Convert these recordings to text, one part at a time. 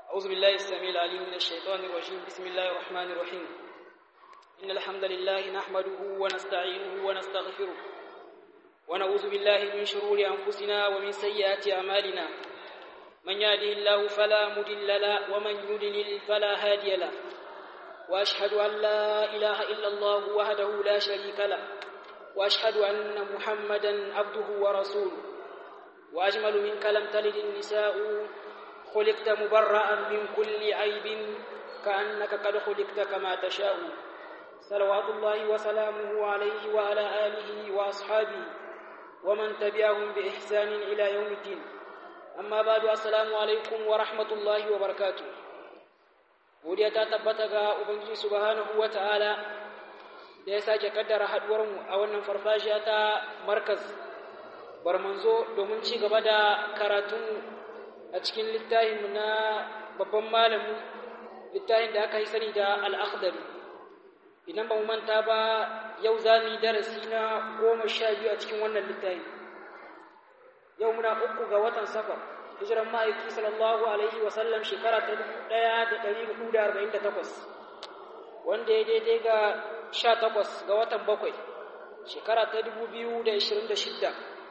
أعوذ بالله السميع العليم من الشيطان الرجيم بسم الله الرحمن الرحيم إن الحمد لله نحمده ونستعينه ونستغفره ونعوذ بالله من شرور أنفسنا ومن سيئات أعمالنا من يهده الله فلا مضل له ومن يضلل فلا هادي له وأشهد أن لا إله إلا الله وحده لا شريك له وأشهد أن محمدا عبده ورسوله وأجمل منك لم تلد النساء خلقت مبرأ من كل عيب كأنك قد خلقت كما تشاء صلوات الله وسلامه عليه وعلى آله وأصحابه ومن تبعهم بإحسان إلى يوم الدين amma ba da assalamu alaikum wa rahmatullahi wa barakatu godiya ta tabbata ga ubangiji subhanahu wa ta'ala da ya sake kaddara haduwarmu a wannan farfajiya ta markaz barmanzo domin ci gaba da karatun a cikin littafin na babban malamin littafin da aka yi sani da al'akhdari idan ba mu manta ba yau za mu yi darasi na goma sha biyu a cikin wannan littafin yau muna uku ga watan safar hijiran ma'aiki sallallahu alaihi wasallam shekara ta ɗaya da ɗari hudu da arba'in da takwas wanda ya daidai ga sha takwas ga watan bakwai shekara ta dubu biyu da ashirin da shidda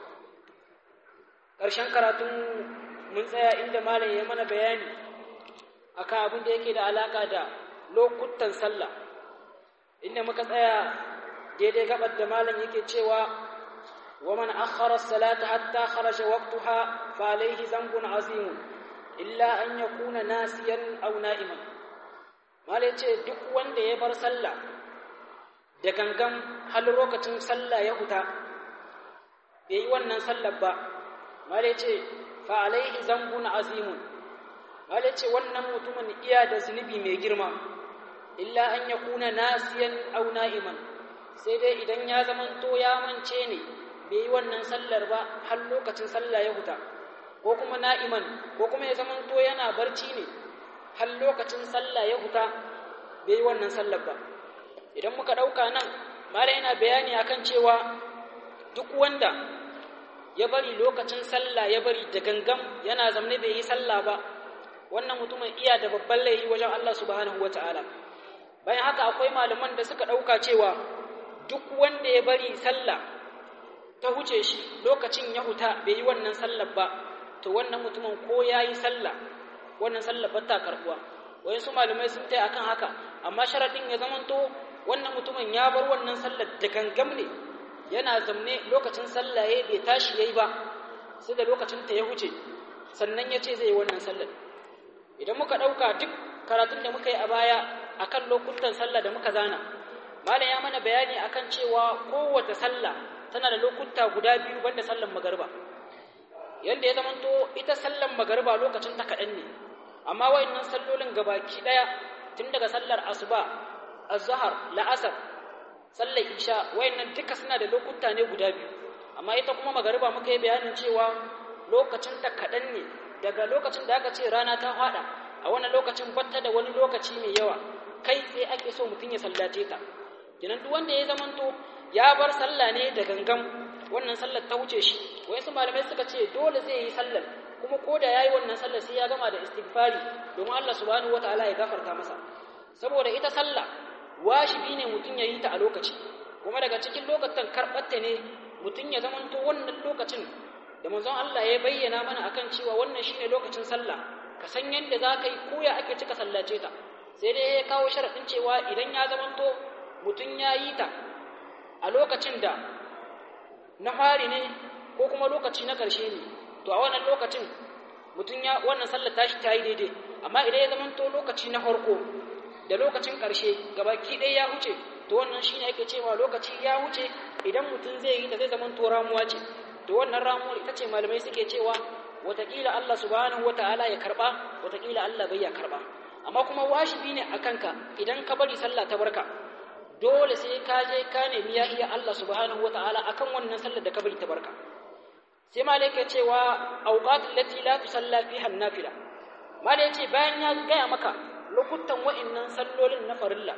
ƙarshen karatun mun tsaya inda malam ya mana bayani akan abin da yake da alaƙa da lokutan sallah inda muka tsaya daidai gabar da malam yake cewa ومن أخر الصلاة حتى خرج وقتها فعليه ذنب عظيم إلا أن يكون ناسيا أو نائما ما ليتي duk wanda ya bar sallah da gangan har lokacin sallah ya huta bai yi wannan sallar ba ma laice fa alaihi zambun azimun ma laice wannan mutumin iya da zunubi mai girma illa an yakuna nasiyan aw na'iman sai dai idan ya zamanto ya mance ne bai yi wannan sallar ba har lokacin sallah ya huta ko kuma na'iman ko kuma ya zamanto yana barci ne har lokacin sallah ya huta bai yi wannan sallar ba idan muka ɗauka nan mala yana bayani akan cewa duk wanda ya bari lokacin sallah ya bari da gangam yana zamne bai yi sallah ba wannan mutumin iya da babban laifi wajen Allah subhanahu wata'ala bayan haka akwai malaman da suka ɗauka cewa duk wanda ya bari sallah ta huce shi lokacin ya huta bai yi wannan sallar ba to wannan mutumin ko ya yi sallah wannan sallar ba ta karbuwa wayan su malamai sun tai akan haka amma sharadin ya zamanto wannan mutumin ya bar wannan sallar da gangam ne yana zamne lokacin sallah ya bai tashi yayi ba sai da lokacin ta ya huce sannan ya ce zai yi wannan sallar idan muka ɗauka duk karatun da muka yi a baya akan lokutan sallah da muka zana malam ya mana bayani akan cewa kowace sallah tana da lokuta guda biyu banda sallan magariba yanda ya zamanto ita sallan magariba lokacin ta kaɗan ne amma wayannan sallolin gabaki ɗaya tun daga sallar asuba azhar la'asar sallar isha wayannan duka suna da lokuta ne guda biyu amma ita kuma magariba muka yi bayanin cewa lokacin ta kaɗan ne daga lokacin da aka ce rana ta faɗa a wannan lokacin batta da wani lokaci mai yawa kai sai ake so mutum ya sallace ta kenan duk wanda ya zamanto ya bar sallah ne da gangan wannan sallar ta wuce shi wayansu malamai suka ce dole zai yi sallar kuma ko da yayi wannan sallar sai ya gama da istighfari domin Allah subhanahu wataala ya gafarta masa saboda ita sallah wajibi ne mutum ya yi ta a lokaci kuma daga cikin lokacin karɓarta ne mutum ya zamanto wannan lokacin da manzon Allah ya bayyana mana akan cewa wannan shine lokacin sallah ka san yadda za ka yi koya ake cika sallace ta sai dai ya kawo sharaɗin cewa idan ya zamanto mutum ya yi ta a lokacin da na fari ne ko kuma lokaci na ƙarshe ne to a wannan lokacin mutum ya wannan sallar tashi ta yi daidai amma idan ya zamanto lokaci na farko da lokacin ƙarshe gabaki ɗaya ya huce to wannan shine ake cewa lokaci ya huce idan mutum zai yi ta zai zamanto ramuwa ce to wannan ramuwar ita ce malamai suke cewa watakila Allah subhanahu wataala ya karba watakila Allah bai ya karba amma kuma wajibi ne akan ka idan ka bari sallah ta barka dole sai ka je ka nemi ya iya Allah subhanahu wataala akan wannan sallar da ka bari ta barka sai malai ke cewa awqatul lati la tusalla fiha an-nafila malai ce bayan ya gaya maka lokutan wa'annan sallolin na farilla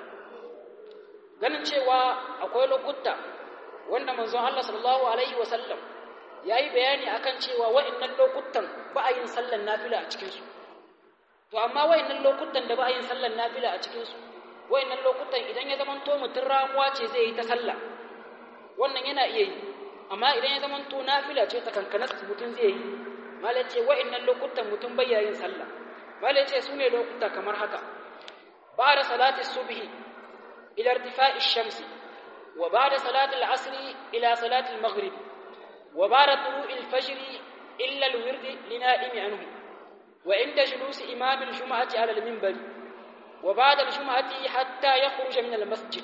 ganin cewa akwai lokuta wanda manzon Allah sallallahu alaihi wasallam yayi bayani akan cewa wa'annan lokutan ba a yin sallar nafila a cikin su to amma wayannan lokutan da ba a yin sallar nafila a cikin su wayannan lokutan idan ya zama to mutun ramuwa ce zai yi ta sallah wannan yana iya yi amma idan ya zama to nafila ce ta kankanas mutun zai yi malai ce wayannan lokutan mutun bai yin sallah malai ce sune lokuta kamar haka ba'da salati subhi ila irtifa'i ash-shams wa ba'da salati al-'asr ila salati al-maghrib wa ba'da tulu'i al-fajr illa al-wird lina'imi anhu وعند جلوس إمام الجمعة على المنبر وبعد الجمعة حتى يخرج من المسجد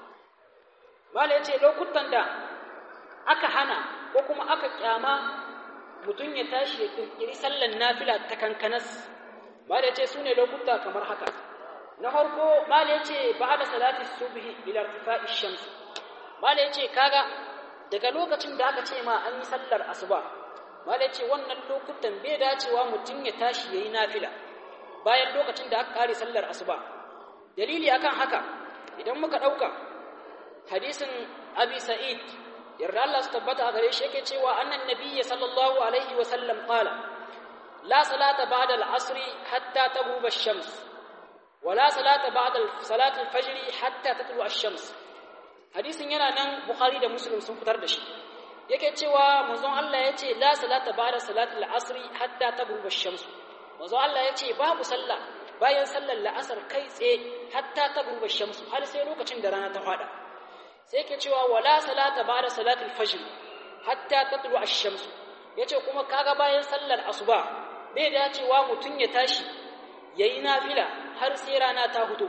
ما yace lokutan da aka hana ko kuma aka kyama mutum ya tashi ya kirkiri sallan nafila ta kankanas ma yace sune lokuta kamar haka na farko ma yace ba'da salati subhi ila irtifa'i shams ma yace kaga daga lokacin da aka ce ma an yi sallar asuba mala ce wannan lokutan bai dacewa mutum ya tashi yayi nafila bayan lokacin da aka kare sallar asuba dalili akan haka idan muka dauka hadisin abi sa'id yarda Allah su tabbata a gare shi yake cewa annan nabiyyi sallallahu alaihi wa sallam qala la salata ba'da al-asr hatta taghrub ash-shams wa la salata ba'da salat al-fajr hatta tatlu ash-shams hadisin yana nan bukhari da muslim sun fitar da shi yake cewa manzon Allah ya ce la salata ba'da salatul asri hatta taghruba ash-shams manzon Allah ya ce babu sallah bayan sallar la'asar kai tsaye hatta taghruba ash-shams har sai lokacin da rana ta fada sai yake cewa wala salata ba'da salatul fajr hatta tatlu ash-shams yace kuma kaga bayan sallar asuba bai dacewa mutun ya tashi yayi nafila har sai rana ta fito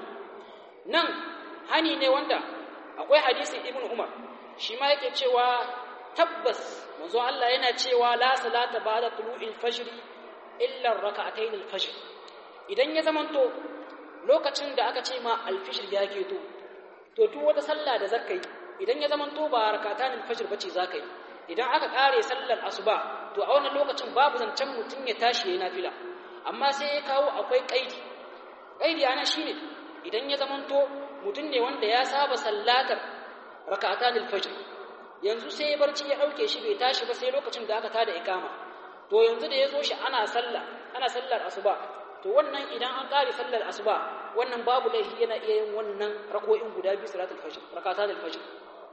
nan hani ne wanda akwai hadisin ibnu umar shi ma yake cewa tabbas manzo Allah yana cewa la salata ba'da tulu'il fajr illa rak'atayn al-fajr idan ya zamanto lokacin da aka ce ma al-fajr ya keto to duk wata sallah da zaka yi idan ya zamanto ba rak'atan al-fajr bace zaka yi idan aka kare sallar asuba to a wannan lokacin babu zancen mutun ya tashi yayin nafila amma sai ya kawo akwai kaidi kaidi ana shine idan ya zamanto mutun ne wanda ya saba sallatar rak'atan al-fajr yanzu sai barci ya dauke shi bai tashi ba sai lokacin da aka tada ikama to yanzu da yazo shi ana sallah ana sallar asuba to wannan idan an kare sallar asuba wannan babu laifi yana iya yin wannan rako'in guda biyu salatul fajr rakatatul fajr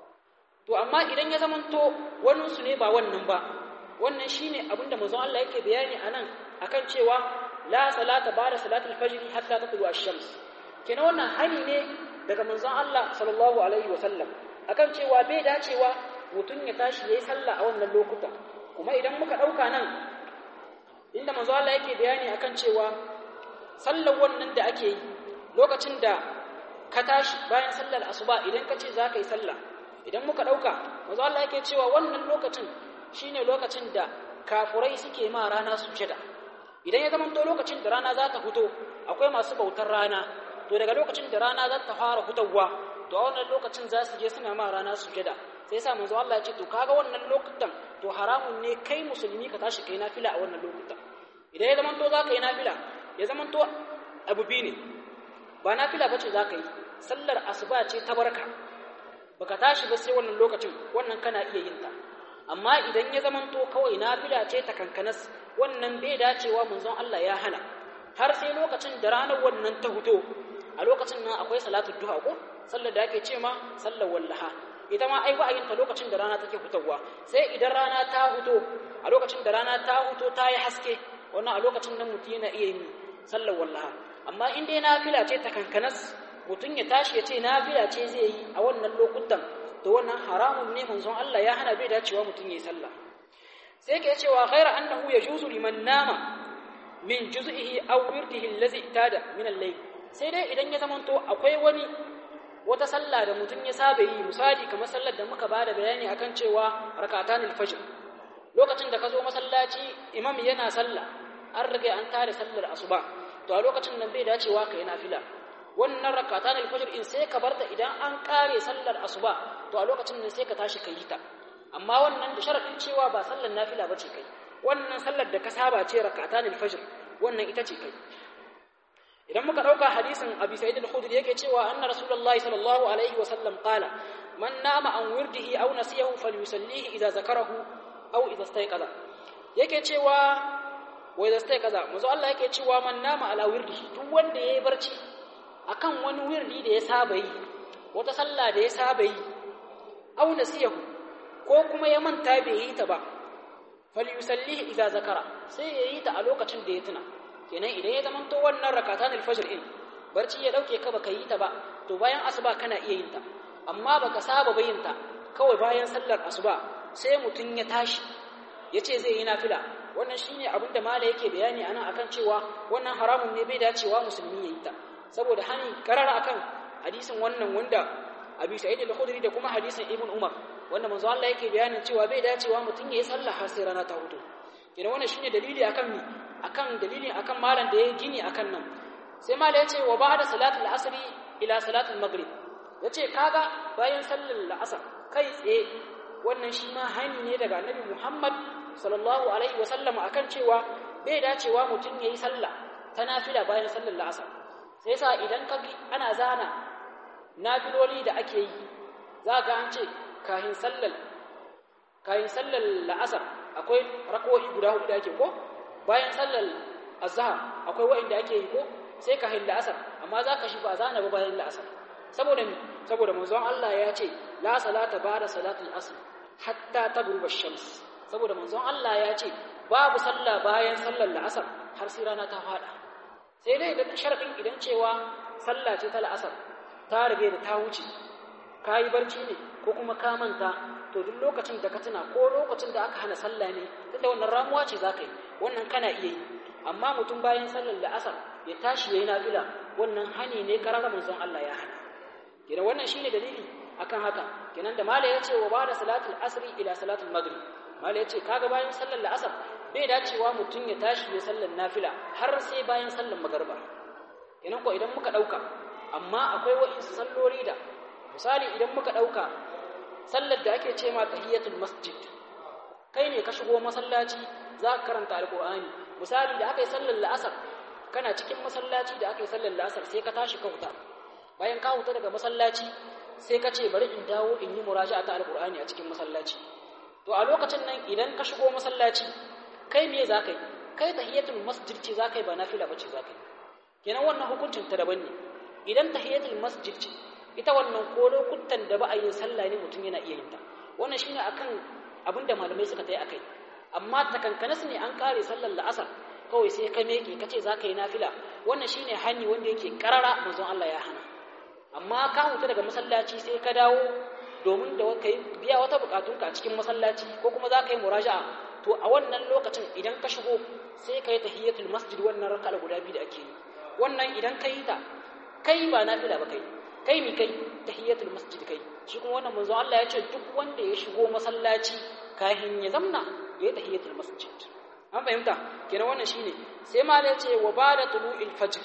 to amma idan ya zamanto wannan su ne ba wannan ba wannan shine abinda manzon Allah yake bayani anan akan cewa la salata ba'da salatul fajr hatta tatlu ash-shams kenan wannan hani ne daga manzon Allah sallallahu alaihi wasallam akan cewa bai dacewa mutum ya tashi yayi sallah a wannan lokutan kuma idan muka dauka nan inda manzo Allah yake bayani akan cewa sallar wannan da ake yi lokacin da ka tashi bayan sallar asuba idan ka ce za ka yi sallah idan muka dauka manzo Allah yake cewa wannan lokacin shine lokacin da kafurai suke ma rana sujada idan ya zamanto lokacin da rana za ta fito akwai masu bautar rana to daga lokacin da rana za ta fara fitowa to a wannan lokacin za su je suna ma rana sujada sai sa manzo Allah ya ce to kaga wannan lokutan to haramun ne kai musulmi ka tashi kai nafila a wannan lokutan idan ya zaman to za ka yi nafila ya zaman to abu biyu ne ba nafila bace za ka yi sallar asuba ce ta barka baka tashi ba sai wannan lokacin wannan kana iya yin ta amma idan ya zaman to kawai nafila ce ta kankanas wannan bai dacewa manzon Allah ya hana har sai lokacin da ranar wannan ta huto a lokacin nan akwai salatu duha ko sallar da ake ce ma sallar wallaha ita ma ai ba a yin ta lokacin da rana take fitowa sai idan rana ta huto a lokacin da rana ta huto ta yi haske wannan a lokacin nan mutum yana iya yin sallar wallaha amma in dai nafila ce ta kankanas mutum ya tashi ya ce nafila ce zai yi a wannan lokutan to wannan haramun ne manzon Allah ya hana bai dacewa mutum yayi sallah sai ke cewa ghaira annahu yajuzu liman nama min juz'ihi aw wirdihi allazi itada min al-layl sai dai idan ya zamanto akwai wani wata sallah da mutum ya saba yi misali kamar sallar da muka bada bayani akan cewa rakatanul fajr lokacin da ka zo masallaci imam yana sallah an riga an tare sallar asuba to a lokacin nan bai dacewa kai nafila wannan rakatanul fajr in sai ka barta idan an kare sallar asuba to a lokacin nan sai ka tashi kai ta amma wannan da sharadin cewa ba sallar nafila bace kai wannan sallar da ka saba ce rakatanul fajr wannan ita ce kai idan muka dauka hadisin abi sa'id al-khudri yake cewa anna rasulullahi sallallahu alaihi wa sallam qala man nama an wirdihi aw nasiyahu falyusallihi idza zakarahu aw idza istayqaza yake cewa wai da sai kaza manzo Allah yake cewa man nama ala wirdi duk wanda yayi barci akan wani wirdi da ya saba yi wata sallah da ya saba yi aw nasiyahu ko kuma ya manta bai yi ta ba falyusallihi idza zakara sai ya yi ta a lokacin da ya tuna kenan idan ya zama to wannan rakatan alfajr in barci ya dauke ka baka yi ta ba to bayan asuba kana iya yin ta amma baka saba bayin ta kawai bayan sallar asuba sai mutun ya tashi yace zai yi nafila wannan shine abin da mala yake bayani anan akan cewa wannan haramun ne bai dacewa musulmi ya yi ta saboda hani karara akan hadisin wannan wanda Abi Sa'id al-Khudri da kuma hadisin Ibn Umar wanda manzo Allah yake bayanin cewa bai dacewa mutum ya yi sallah har sai rana ta hudu kina wannan shine dalili akan mi akan dalilin akan malam da ya gini akan nan sai malam yace wa ba'da salatul asri ila salatul maghrib yace kaga bayan sallar la'asar kai tsaye wannan shi ma hani ne daga Annabi Muhammad sallallahu alaihi wasallam akan cewa bai dacewa mutum ya yi sallah ta nafila bayan sallar la'asar sai sa idan ka ana zana nafiloli da ake yi za ga an ce kahin sallar kahin sallar la'asar akwai rako'i guda hudu da ake ko bayan sallar azhar akwai wa'inda ake yi ko sai kahin la'asar amma za ka shi ba zana ba bayan la'asar saboda me saboda manzon Allah ya ce la salata ba'da salatul asr hatta taghruba shams saboda manzon Allah ya ce babu sallah bayan sallar la'asar har sai rana ta fada sai dai idan sharadin idan cewa sallah ce ta la'asar ta rage da ta wuce ka yi barci ne ko kuma ka manta to duk lokacin da ka tuna ko lokacin da aka hana sallah ne tunda wannan ramuwa ce za ka yi wannan kana iya yi amma mutum bayan sallar la'asar ya tashi ya yi nafila wannan hani ne karar manzon Allah ya hana kenan wannan shine dalili akan haka kenan da mala ya ce wa ba da salatul asri ila salatul maghrib mala ya ce kaga bayan sallar la'asar bai dacewa mutum ya tashi ya sallar nafila har sai bayan sallar magariba kenan ko idan muka dauka amma akwai wa'insu salloli da misali idan muka dauka sallar da ake ce ma tahiyatul masjid kai ne ka shigo masallaci za ka karanta alqur'ani misali da aka yi sallar la'asar kana cikin masallaci da aka yi sallar la'asar sai ka tashi ka huta bayan ka huta daga masallaci sai ka ce bari in dawo in yi muraja'a ta alqur'ani a cikin masallaci to a lokacin nan idan ka shigo masallaci kai me za ka yi kai tahiyatul masjid ce za ka yi ba nafila ba ce za ka yi kenan wannan hukuncin ta daban ne idan tahiyatul masjid ce ita wannan ko lokutan da ba a yin sallah ne mutum yana iya yin ta wannan shine akan abin da malamai suka tayi akai amma takankanas ne an kare sallar la'asar kawai sai ka meke ka ce za ka yi nafila wannan shine hani wanda yake karara manzon Allah ya hana amma ka huta daga masallaci sai ka dawo domin da ka biya wata bukatunka a cikin masallaci ko kuma za ka yi muraja'a to a wannan lokacin idan ka shigo sai ka yi tahiyatul masjid wannan raka'a guda biyu da ake yi wannan idan ka yi ta kai ba nafila ba kai kai mi kai tahiyatul masjid kai shi kuma wannan manzo Allah ya ce duk wanda ya shigo masallaci kahin ya zamna ya yi tahiyatul masjid an fahimta kenan wannan shine sai ma ya ce wa bada tulu'il fajr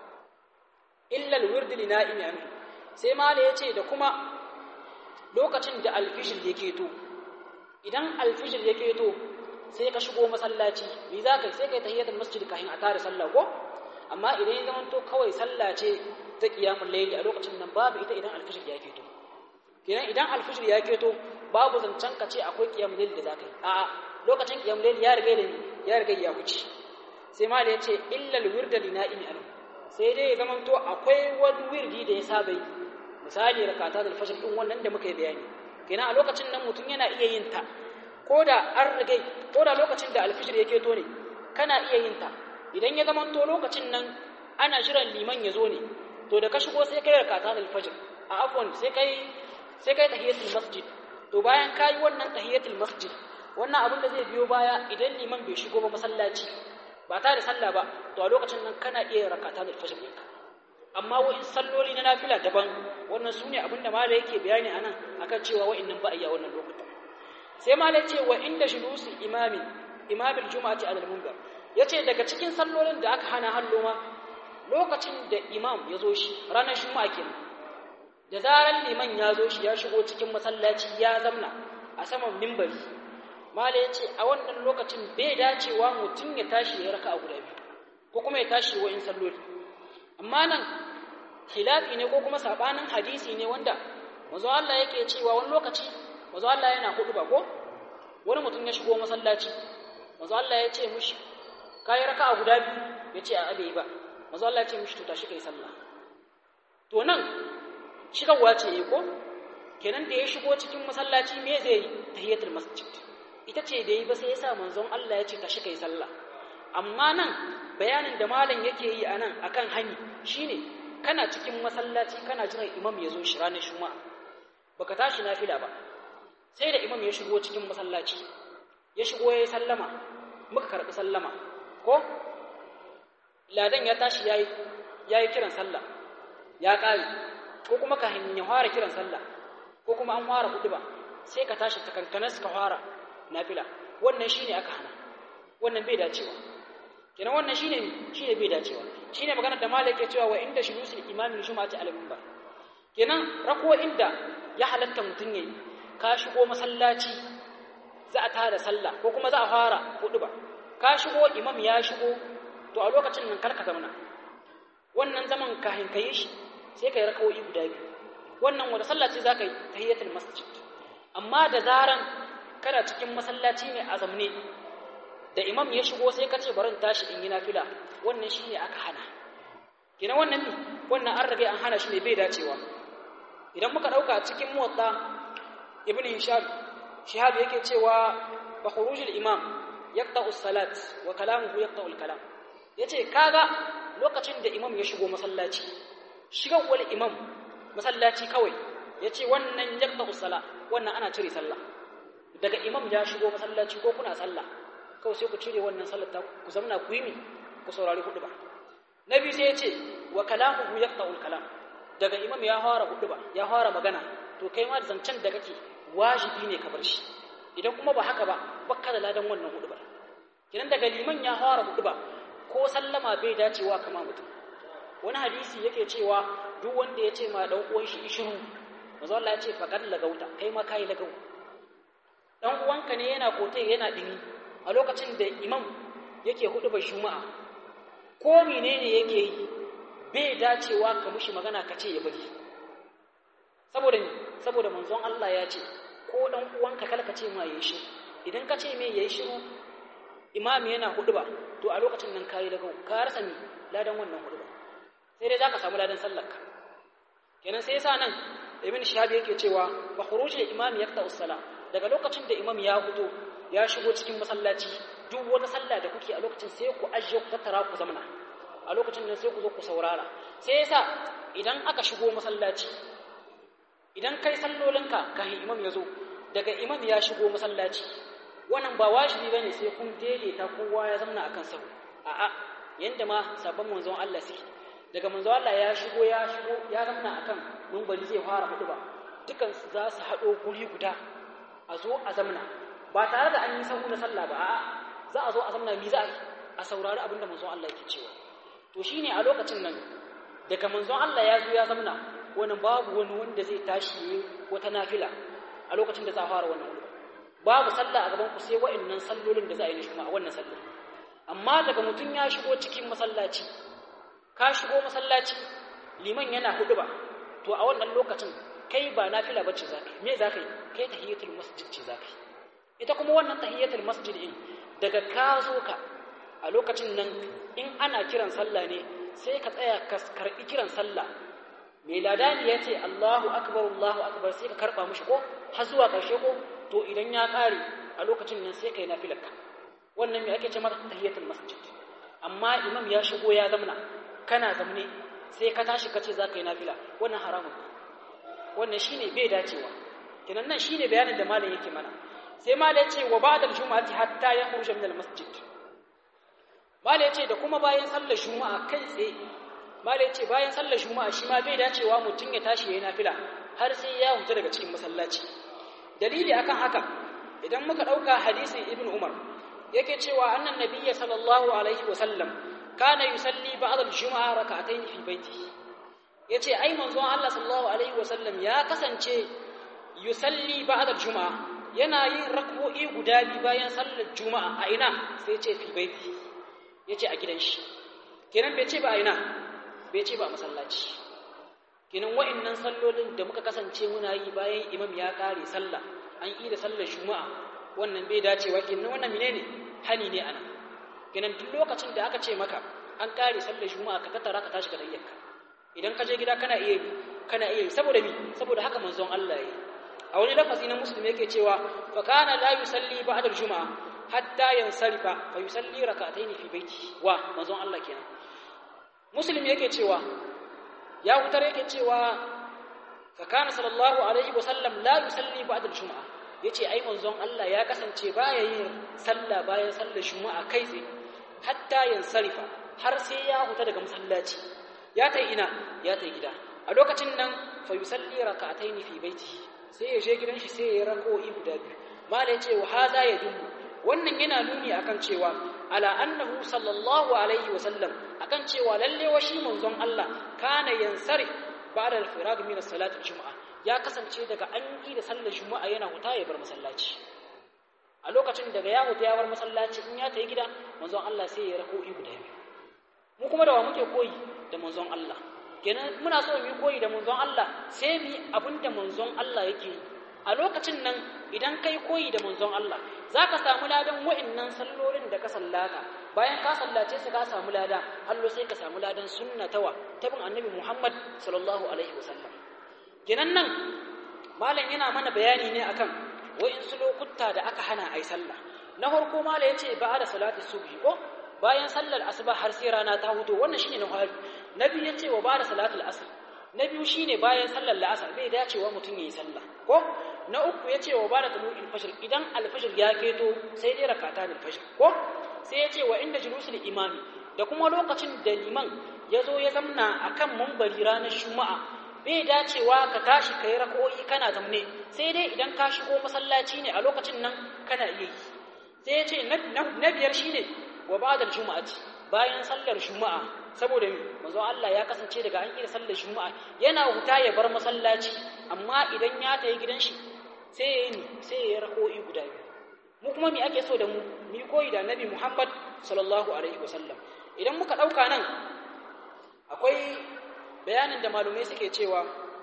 illa alwird li na'imi anhu sai ma ya ce da kuma lokacin da alfijir ya keto idan alfijir ya keto sai ka shigo masallaci me za ka sai ka yi tahiyatul masjid kafin a tare sallah ko amma idan ya zamanto kawai sallah ce ta qiyamul layli a lokacin nan babu ita idan alfijir ya keto kenan idan alfijir ya keto babu zancen ka ce akwai qiyamul layli da za ka yi a'a lokacin qiyamul layli ya riga da ya riga ya wuce sai ma da ya ce illa alwirda li na'imi anhu sai dai ya zamanto akwai wani wirdi da ya saba yi misali rakata da alfajr din wannan da muka yi bayani kenan a lokacin nan mutum yana iya yin ta ko da an rage ko da lokacin da alfijir yake to ne kana iya yin ta idan ya zama to lokacin nan ana jiran liman ya zo ne to da ka shigo sai kai rakata da alfajr a afwan sai kai sai kai tahiyatul masjid to bayan kai wannan tahiyatul masjid wannan abin da zai biyo baya idan liman bai shigo ba masallaci ba ta da sallah ba to a lokacin nan kana iya rakata da alfajr ɗinka amma wa'in salloli na nafila daban wannan su ne abinda mala yake bayani a nan akan cewa wa'innan ba a yi a wannan lokutan sai mala ce wa inda shulusi imami imamin juma'ati alal munbar ya ce daga cikin sallolin da aka hana hallo ma lokacin da imam ya zo shi ranar juma'a kenan da zarar liman ya zo shi ya shigo cikin masallaci ya zamna a saman mimbari mala ya ce a wannan lokacin bai dacewa mutum ya tashi ya raka a guda biyu ko kuma ya tashi wa'in salloli amma nan khilafi ne ko kuma sabanin hadisi ne wanda manzo Allah yake cewa wani lokaci manzo Allah yana hudu ba ko wani mutum ya shigo masallaci manzo Allah ya ce mushi kai raka'a guda biyu yace a abe ba manzo Allah ya ce mishi to tashi kai sallah to nan shigarwa ce yi ko kenan da ya shigo cikin masallaci me zai yi tahiyatul masjid ita ce da yi ba sai ya sa manzon Allah ya ce tashi kai sallah amma nan bayanin da malam yake yi a nan akan hani shine kana cikin masallaci kana jiran imam ya zo shi ranar juma'a baka tashi nafila ba sai da imam ya shigo cikin masallaci ya shigo ya yi sallama muka karɓi sallama ko ladan ya tashi ya yi kiran sallah ya ƙare ko kuma ka ya fara kiran sallah ko kuma an fara hudu ba sai ka tashi takankanas ka fara nafila wannan shine aka hana wannan bai dacewa kenan wannan shine shine bai dacewa shine maganar da malik ya cewa wa inda shulusul imami juma'ati al minbar kenan rako inda ya halatta mutun yayi ka shigo masallaci za a tada sallah ko kuma za a fara hudu ba ka shigo imam ya shigo to a lokacin nan karka zamana wannan zaman kahin kai shi sai kai rakawoyi guda biyu wannan wanda sallah ce zaka yi tahiyatul masjid amma da zaran kana cikin masallaci ne a zamne da imam ya shigo sai ka ce bari tashi in yi nafila wannan shine aka hana kina wannan ne wannan an rage an hana shi ne bai dacewa idan muka dauka cikin muwatta ibnu hisham shihab yake cewa ba khurujul imam yaqta'u as-salat wa kalamuhu yaqta'u al-kalam yace kaga lokacin da imam ya shigo masallaci shigar wal imam masallaci kawai yace wannan yaqta'u as-salat wannan ana cire sallah daga imam ya shigo masallaci ko kuna sallah kawai sai ku cire wannan sallar ta ku zamna ku yi mi ku saurari hudu ba nabi sai ya ce wa kalamuhu yaqta'ul kalam daga imam ya fara hudu ba ya fara magana to kai ma da zancen da kake wajibi ne ka bar shi idan kuma ba haka ba bakka da ladan wannan hudu ba kidan daga liman ya fara hudu ba ko sallama bai dacewa kama mutum wani hadisi yake cewa duk wanda ya ce ma dan uwan shi ishiru manzo Allah ya ce faqad lagauta kai ma kai lagau dan uwanka ne yana kotai yana dimi a lokacin da imam yake hudu bai shuma'a ko menene yake yi bai dacewa ka mushi magana ka ce ya bari saboda saboda manzon Allah ya ce ko dan uwanka kala ka ce ma yayi shi idan ka ce me yayi shiru imami yana hudu ba to a lokacin nan kai daga ka rasa ni ladan wannan hudu ba sai dai zaka samu ladan sallar ka kenan sai yasa nan ibn shahab yake cewa fa khurujul imami yaqta us-salah daga lokacin da imam ya fito ya shigo cikin masallaci duk wata sallah da kuke a lokacin sai ku ajiye ku tattara ku zamana a lokacin nan sai ku zo ku saurara sai yasa idan aka shigo masallaci idan kai sallolinka kafin imam ya zo daga imam ya shigo masallaci wannan ba wajibi bane sai kun daidaita kowa ya zamana akan sahu a'a yanda ma sabon manzon Allah suke daga manzon Allah ya shigo ya shigo ya zamana akan munbari zai fara hudu ba dukan su za su haɗo guri guda a zo a zamana ba tare da an yi sahu na sallah ba a'a za a zo a zamana mi za a saurari abin da manzon Allah yake cewa to shine a lokacin nan daga manzon Allah ya zo ya zamana wani babu wani wanda zai tashi yi wata nafila a lokacin da za a fara wannan hudu babu sallah a gaban ku sai wa'annan sallolin da za a yi na a wannan sallah amma daga mutum ya shigo cikin masallaci ka shigo masallaci liman yana hudu ba to a wannan lokacin kai ba nafila bace za ka yi me za ka yi kai tahiyatul masjid ce za ka yi ita kuma wannan tahiyatul masjid din daga ka zo ka a lokacin nan in ana kiran sallah ne sai ka tsaya ka karbi kiran sallah mai ladani ya ce Allahu akbar Allahu akbar sai ka karba mushi ko har zuwa karshe ko to idan ya kare a lokacin nan sai kai nafilarka wannan me ake ce mata tahiyatul masjid amma imam ya shigo ya zamna kana zamne sai ka tashi ka ce za ka yi nafila wannan haramun wannan shine bai dacewa kinan nan shine bayanin da malam yake mana sai malam ya ce wa ba'da al-jum'ati hatta yakhruja min al-masjid malam ya ce da kuma bayan sallar juma'a kai tsaye malam ya ce bayan sallar juma'a shi ma bai dacewa mutum ya tashi yayin nafila har sai ya huta daga cikin masallaci dalili akan haka idan muka dauka hadisin ibn umar yake cewa annan nabiyyi sallallahu alaihi wa sallam kana yusalli ba'da al-jum'a rak'atayn fi baitihi yace ai manzon Allah sallallahu alaihi wa sallam ya kasance yusalli ba'da al-jum'a yana yin rak'o'i guda biyu bayan sallar juma'a a ina sai ce fi baiti yace a gidan shi kenan bai ce ba a ina bai ce ba a masallaci kenan wa'annan sallolin da muka kasance muna yi bayan imam ya kare sallah an yi da sallar juma'a wannan bai dacewa kenan wannan menene hani ne ana kenan duk lokacin da aka ce maka an kare sallar juma'a ka tattara ka tashi ka dayyaka idan ka je gida kana iya yi kana iya yi saboda mi saboda haka manzon Allah ya yi a wani lafazi na musulmi yake cewa fa kana la yusalli ba'da al-juma'a hatta yansarifa fa yusalli rak'atayn fi baiti wa manzon Allah kenan musulmi yake cewa ya wutar yake cewa fa kana sallallahu alaihi wasallam la yusalli ba'da al-juma'a yace ai manzon Allah ya kasance baya yin sallah bayan sallar juma'a kai tsaye hatta yansarifa har sai ya huta daga masallaci ya tai ina ya tai gida a lokacin nan fa yusalli rak'atayn fi baiti sai ya je gidan shi sai ya rako'i guda biyu mala yace wa hada yadullu wannan yana nuni akan cewa ala annahu sallallahu alaihi wa sallam akan cewa lalle wa shi manzon Allah kana yansari ba'da al-firag min as-salati al-jum'a ya kasance daga an yi da sallar juma'a yana huta ya bar masallaci a lokacin daga ya huta ya bar masallaci in ya tayi gida manzon Allah sai ya rako'i guda biyu mu kuma da wa muke koyi da manzon Allah kenan muna so mu yi koyi da manzon Allah sai mu yi abin da manzon Allah yake yi a lokacin nan idan kai koyi da manzon Allah za ka samu ladan wa'annan sallolin da ka sallata bayan ka sallace su ka samu lada hallo sai ka samu ladan sunnatawa ta bin annabi Muhammad sallallahu alaihi wasallam kenan nan malam yana mana bayani ne akan wa'insu lokuta da aka hana ai sallah na farko malam yace ba da salati subhi ko bayan sallar asuba har sai rana ta hudo wannan shine na fari na biyu yace wa ba da salatul asr na biyu shine bayan sallar la'asar bai dacewa mutum yayi sallah ko na uku yace wa ba da tulu'il fajr idan al-fajr ya keto sai dai rakata da fajr ko sai yace wa inda julusul imami da kuma lokacin da liman ya zo ya zamna akan mambari ranar juma'a bai dacewa ka tashi kai rako'i kana zamne sai dai idan ka shigo masallaci ne a lokacin nan kana iya yi sai yace na biyar shine wa ba'da al-jum'ati bayan sallar juma'a saboda manzo Allah ya kasance daga an kira sallar juma'a yana huta ya bar masallaci amma idan ya tayi gidan shi sai ya yi sai ya rako'i guda biyu mu kuma me ake so da mu mu koyi da Nabi Muhammad sallallahu alaihi wasallam idan muka dauka nan akwai bayanin da malumai suke cewa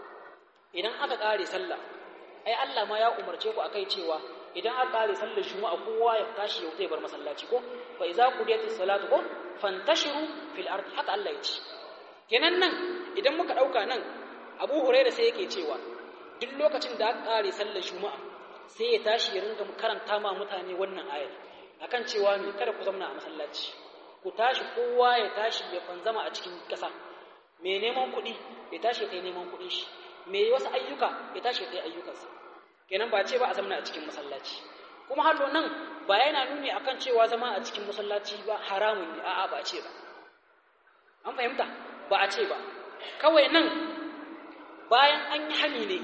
idan aka kare sallah ai Allah ma ya umarce ku akai cewa idan aka kare sallar juma'a kowa ya tashi ya bar masallaci ko fa iza qudiyatis salatu ko fantashiru fil ardi haka Allah ya ce kenan nan idan muka dauka nan Abu Hurairah sai yake cewa duk lokacin da aka kare sallar juma'a sai ya tashi ya ringa karanta ma mutane wannan ayar akan cewa me kada ku zauna a masallaci ku tashi kowa ya tashi ya fanzama a cikin ƙasa mai neman kuɗi ya tashi ya kai neman kuɗin shi mai wasu ayyuka ya tashi ya kai ayyukansa kenan ba ce ba a zamana a cikin masallaci kuma hallo nan ba yana nuni akan cewa zama a cikin masallaci ba haramun ne a'a ba a ce ba an fahimta ba a ce ba kawai nan bayan an yi hani ne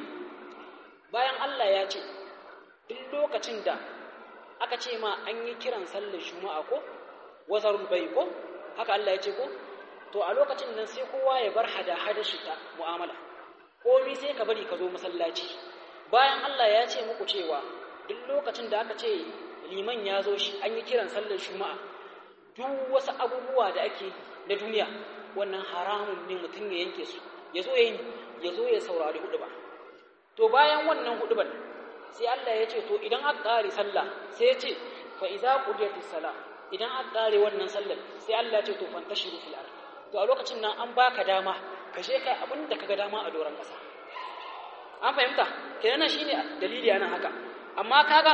bayan Allah ya ce duk lokacin da aka ce ma an yi kiran sallar juma'a ko wazarul bai ko haka Allah ya ce ko to a lokacin nan sai kowa ya bar hada-hada shi ta mu'amala komi sai ka bari ka zo masallaci bayan Allah ya ce muku cewa duk lokacin da aka ce liman ya zo shi an yi kiran sallar juma'a duk wasu abubuwa da ake na duniya wannan haramun ne mutum ya yanke su ya zo ya ya zo ya saurari hudu ba to bayan wannan hudu sai Allah ya ce to idan aka kare sallah sai ya ce fa idza qudiyatis salah idan aka kare wannan sallar sai Allah ya ce to fantashiru fil ard to a lokacin nan an baka dama ka je kai abin da kaga dama a doron kasa an fahimta kenan shine dalili anan haka amma kaga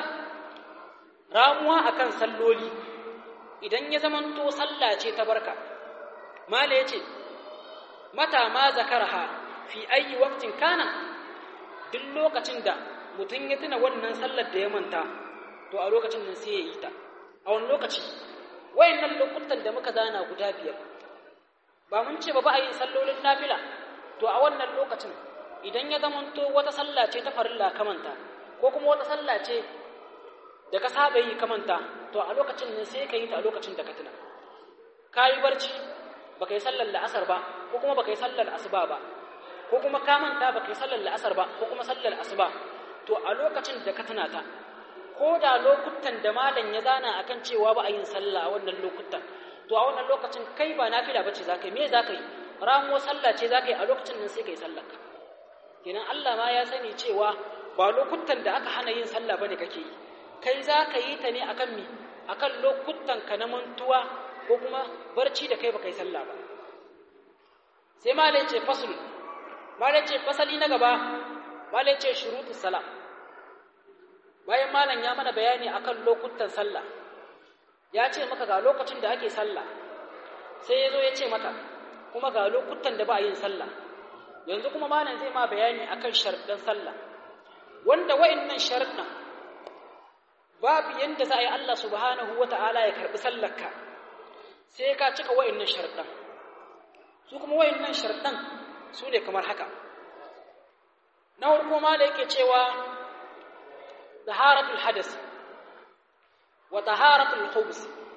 ramuwa akan salloli idan ya zamanto sallah ce ta barka mala yace mata ma zakarha fi ayi waqtin kana duk lokacin da mutum ya tuna wannan sallar da ya manta to a lokacin nan sai ya yi ta a wani lokaci wayannan lokutan da muka zana guda biyar ba mun ce ba ba a yin sallolin nafila to a wannan lokacin idan ya zamanto wata sallah ce ta farilla kamanta ko kuma wata sallah ce da ka saba yi kamanta to a lokacin nan sai ka yi ta a lokacin da ka tuna ka yi barci baka yi sallar la'asar ba ko kuma baka yi sallar asuba ba ko kuma ka manta baka yi sallar la'asar ba ko kuma sallar asuba to a lokacin da ka tuna ta ko da lokutan da malam ya zana akan cewa ba a yin sallah a wannan lokutan to a wannan lokacin kai ba nafila bace zaka yi me zaka yi ramuwa sallah ce zaka yi a lokacin nan sai kai sallar ka kenan Allah ma ya sani cewa ba lokutan da aka hana yin sallah bane kake yi kai zaka yi ta ne akan mi akan lokutan ka na mantuwa ko kuma barci da kai baka yi sallah ba sai malai ce fasul malai ce fasali na gaba malai ce shurutus salam bayan malam ya mana bayani akan lokutan sallah ya ce maka ga lokacin da ake sallah sai ya zo ya ce maka kuma ga lokutan da ba yin sallah yanzu kuma malam zai ma bayani akan sharɗan sallah wanda wa'annan sharɗan babu yanda za a yi Allah subhanahu wata'ala ya karɓi sallarka sai ka cika wa'annan sharɗan su kuma wa'annan sharɗan su ne kamar haka na farko ma da yake cewa taharatul hadas wa taharatul khubus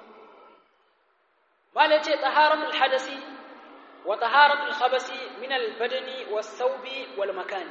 ma da yace taharatul hadasi wa taharatul khabasi min al badani was thawbi wal makani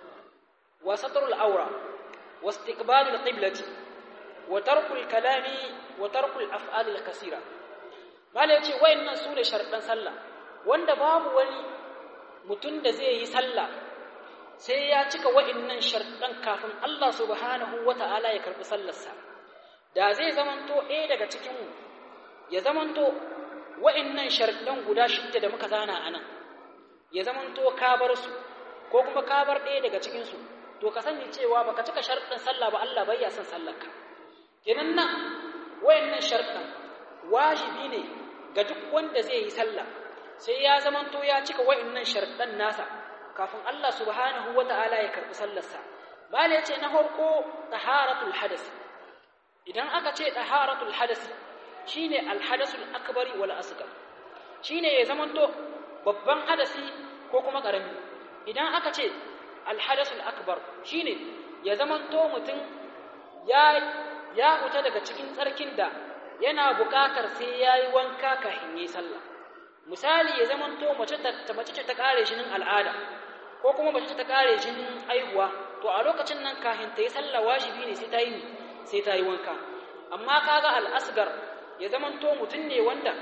wa satrul awra wa istiqbalul qiblati wa tarkul kalami wa tarkul af'al al kaseera ma da yace wayannan su ne sharɗan sallah wanda babu wani mutum da zai yi sallah sai ya cika wa'innan sharɗan kafin Allah subhanahu wa ta'ala ya karɓi sallarsa da zai zamanto ɗaya daga cikinmu ya zamanto wa'innan sharɗan guda shidda da muka zana a nan ya zamanto ka bar su ko kuma ka bar ɗaya daga cikinsu to ka sani cewa baka cika sharɗin sallah ba Allah bai ya son sallarka kenan nan wa'innan sharɗan wajibi ne ga duk wanda zai yi sallah sai ya zamanto ya cika wa'innan sharɗan nasa kafin Allah subhanahu wata'ala ya karɓi sallarsa bala yace na farko taharatul hadas idan aka ce taharatul hadas shine alhadasul akbari wal asghar shine ya zamanto babban hadasi ko kuma karami idan aka ce alhadasul akbar shine ya zamanto mutum ya ya huta daga cikin tsarkin da yana buƙatar sai yayi wanka kafin yi sallah misali ya zamanto mace ta mace ce ta kare shinin al'ada ko kuma mace ta kare shinin aihuwa to a lokacin nan kafin ta yi sallah wajibi ne sai ta yi sai ta yi wanka amma kaga al'asgar ya zamanto mutum ne wanda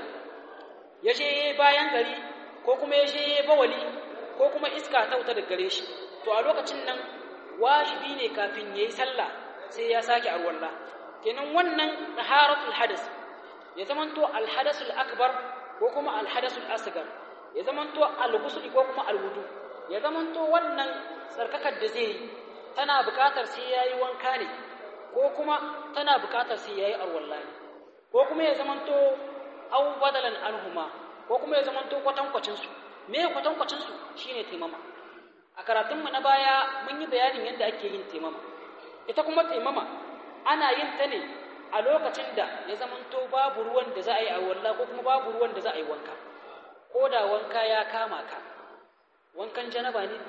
ya je bayan gari ko kuma ya je bawali ko kuma iska ta wuta daga gare shi to a lokacin nan wajibi ne kafin ya yi sallah sai ya sake arwalla kenan wannan taharatul hadas ya zamanto alhadasul akbar ko kuma alhadasul asgar ya zamanto alghusl ko kuma alwudu ya zamanto wannan sarkakar da zai yi tana buƙatar sai yayi wanka ne ko kuma tana buƙatar sai yayi arwalla ne ko kuma ya zamanto aw badalan anhuma ko kuma ya zamanto kwatankwacin su me kwatankwacin su shine taimama a karatun mu na baya mun yi bayanin yadda ake yin taimama ita kuma taimama ana yin ta ne a lokacin da ya zamanto babu ruwan da za a yi arwalla ko kuma babu ruwan da za a yi wanka ko da wanka ya kama ka wankan janaba ne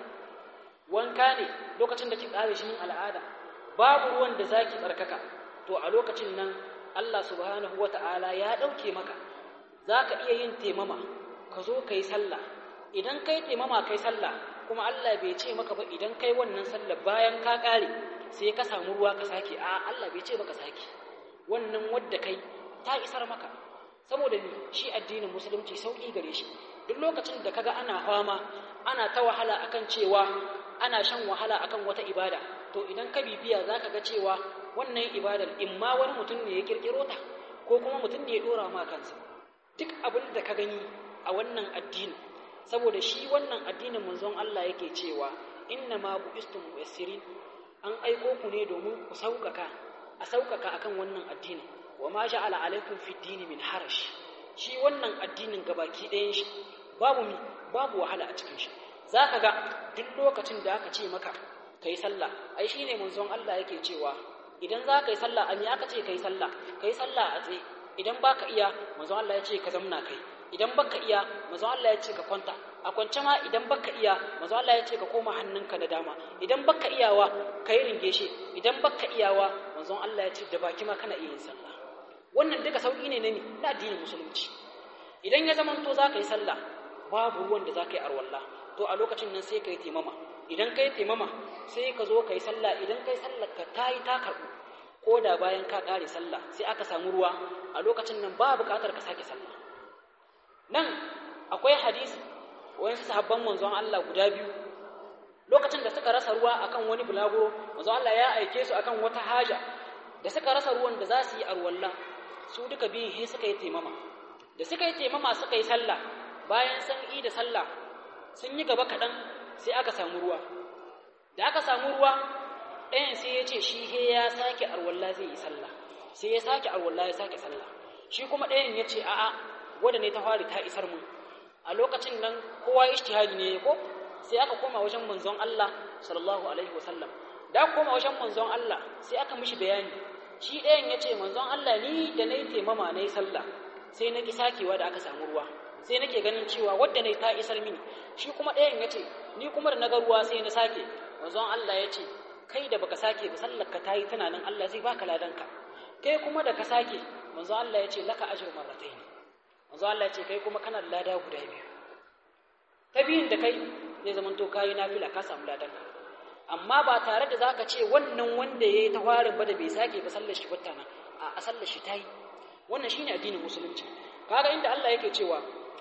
wanka ne lokacin da ki ƙare shi al'ada babu ruwan da zaki tsarkaka to a lokacin nan Allah subhanahu wata'ala ya ɗauke maka zaka iya yin temama ka zo ka yi sallah idan kai temama kai sallah kuma Allah bai ce maka ba idan kai wannan sallah bayan ka ƙare sai ka samu ruwa ka sake a Allah bai ce baka sake wannan wadda kai ta isar maka saboda ni shi addinin musulunci sauki gare shi duk lokacin da kaga ana fama ana ta wahala akan cewa ana shan wahala akan wata ibada to idan ka bibiya zaka ga cewa wannan ibadar imma wani mutum ne ya kirkiro ta ko kuma mutum ne ya dora ma kansa duk abin da ka gani a wannan addini saboda shi wannan addinin manzon Allah yake cewa inna ma buistum muyassirin an aiko ku ne domin ku sauƙaƙa a sauƙaƙa akan wannan addini wa ma ja'ala alaikum fi dini min harash shi wannan addinin gabaki ɗayan shi babu mi babu wahala a cikin shi zaka ga duk lokacin da aka ce maka kai sallah ai shine manzon Allah yake cewa idan za ka yi sallah a me aka ce kai sallah kai sallah a tsaye idan baka iya manzon Allah ya ce ka zamna kai idan baka iya manzon Allah ya ce ka kwanta a kwance ma idan baka iya manzon Allah ya ce ka koma hannunka na dama idan baka iyawa kai ringe shi idan baka iyawa manzon Allah ya ce da baki ma kana iya yin sallah wannan duka sauki ne na addinin musulunci idan ya zamanto za ka yi sallah babu ruwan da za ka yi arwalla to a lokacin nan sai ka yi taimama idan ka yi taimama sai ka zo ka yi sallah idan ka yi sallah ka ta yi ta karɓu ko da bayan ka ƙare sallah sai aka samu ruwa a lokacin nan ba buƙatar ka sake sallah nan akwai hadisi wayansu sahabban manzon Allah guda biyu lokacin da suka rasa ruwa akan wani bulaguro manzon Allah ya aike su akan wata haja da suka rasa ruwan da za su yi arwalla su duka biyun he suka yi taimama da suka yi taimama suka yi sallah bayan sun yi da sallah sun yi gaba kaɗan sai aka samu ruwa da aka samu ruwa ɗayan sai ya ce shi he ya sake arwalla zai yi sallah sai ya sake arwalla ya sake sallah shi kuma ɗayan ya ce a'a wadda ne ta fari ta isar mu a lokacin nan kowa ijtihadi ne ko sai aka koma wajen manzon Allah sallallahu alaihi wasallam da aka koma wajen manzon Allah sai aka mishi bayani shi ɗayan ya ce manzon Allah ni da na yi taimama na yi sallah sai na ki sakewa da aka samu ruwa sai nake ganin cewa wadda na ta isar mini shi kuma ɗayan ya ce ni kuma da na ga ruwa sai na sake manzon Allah ya ce kai da baka sake ba sallar ka ta yi tunanin Allah zai baka ladanka kai kuma da ka sake manzon Allah ya ce laka ajr marratayn manzon Allah ya ce kai kuma kana da lada guda biyu ta biyun da kai zai zama to kayi nafila ka samu ladanka amma ba tare da zaka ce wannan wanda yayi ta farin ba da bai sake ba sallar shi wata nan a sallar shi tayi wannan shine addinin musulunci kaga inda Allah yake cewa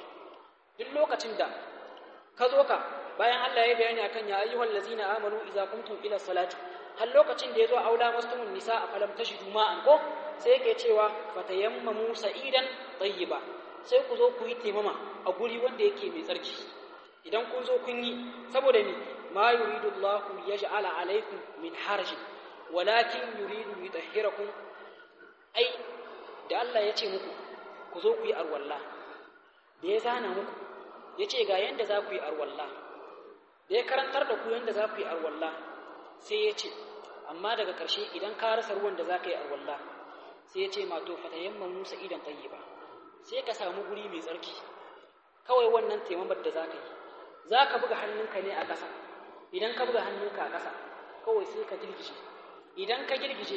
duk lokacin da ka zo ka bayan Allah ya bayani akan ya ayyuhal ladzina amanu idza qumtum ila salati har lokacin da yazo aula mastumun nisa a falam tashidu ma'an ko sai yake cewa fatayammamu sa'idan tayyiba sai ku zo ku yi taimama a guri wanda yake mai tsarki idan kun zo kun yi saboda ni ma yuridu Allah yaj'ala alaykum min harajin walakin yuridu yutahhirakum ai da Allah ya ce muku ku zo ku yi arwalla da ya zana muku ya ce ga yanda za ku yi arwalla da ya karantar da ku yanda za ku yi arwalla sai ya ce amma daga ƙarshe idan ka rasa ruwan da za ka yi arwalla sai ya ce ma to fatayamman musa idan tayyiba sai ka samu guri mai tsarki kawai wannan taimamar da za ka yi za ka buga hannunka ne a ƙasa idan ka buga hannunka a ƙasa kawai sai ka girgije idan ka girgije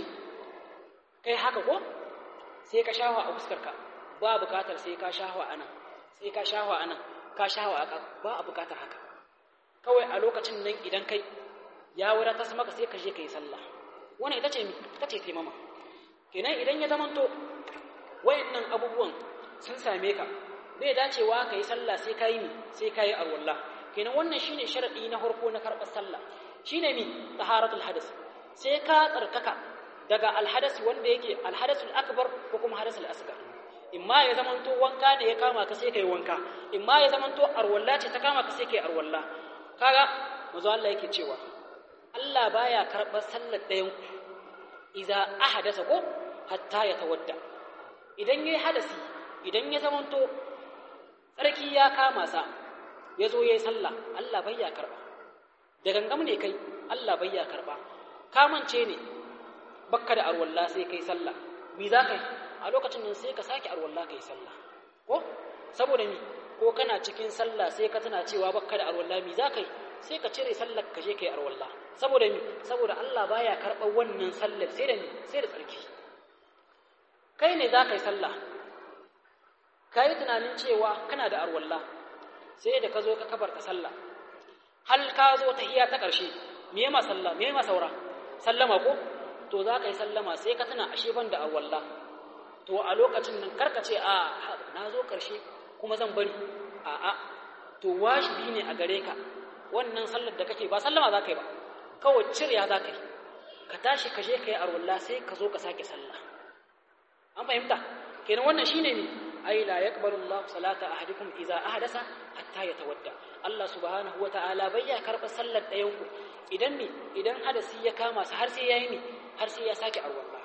kai haka ko sai ka shawa a fuskarka ba bukatar sai ka shawa a nan sai ka shawa a nan ka shawa a ba a bukatar haka kawai a lokacin nan idan kai ya wura ta maka sai ka je ka yi sallah wannan ita ce ita ce taimama kenan idan ya zamanto wayannan abubuwan sun same ka bai dacewa ka yi sallah sai ka yi mi sai ka yi arwallah kenan wannan shine sharadi na farko na karɓar sallah shine mi taharatul hadas sai ka tsarkaka daga alhadas wanda yake alhadasul akbar ko kuma hadasul asgar imma ya zamanto wanka ne ya kama ka sai kai wanka imma ya zamanto arwalla ce ta kama ka sai kai arwalla kaga manzo Allah yake cewa Allah baya karɓar sallar ɗayan ku idza ahadasa ko hatta ya tawadda idan yayi hadasi idan ya zamanto tsarki ya kama sa ya zo yayi sallah Allah bai ya karba da gangam ne kai Allah bai ya karba kamance ne bakka da arwalla sai kai sallah mi za ka yi a lokacin nan sai ka sake arwalla kai sallah ko saboda mi ko kana cikin sallah sai ka tana cewa bakka da arwalla mi za ka yi sai ka cire sallar ka je kai arwalla saboda mi saboda Allah baya karɓar wannan sallar sai da mi sai da tsarki kai ne za ka yi sallah ka yi tunanin cewa kana da arwalla sai da ka zo ka kabarta sallah hal ka zo ta hiya ta ƙarshe me ma sallah me ma saura sallama ko to za ka yi sallama sai ka tuna ashe ban da awalla to a lokacin nan karka ce a na zo karshe kuma zan bari a a to wajibi ne a gare ka wannan sallar da kake ba sallama za ka yi ba kawai cirya za ka yi ka tashi ka je ka yi arwalla sai ka zo ka sake sallah an fahimta kenan wannan shine ne ai la yaqbalu Allah salata ahadikum idza ahdasa hatta yatawadda Allah subhanahu wa ta'ala bai ya karba sallar ɗayan ku idan ne idan hadasi ya kama su har sai yayi ne har sai ya sake arwalla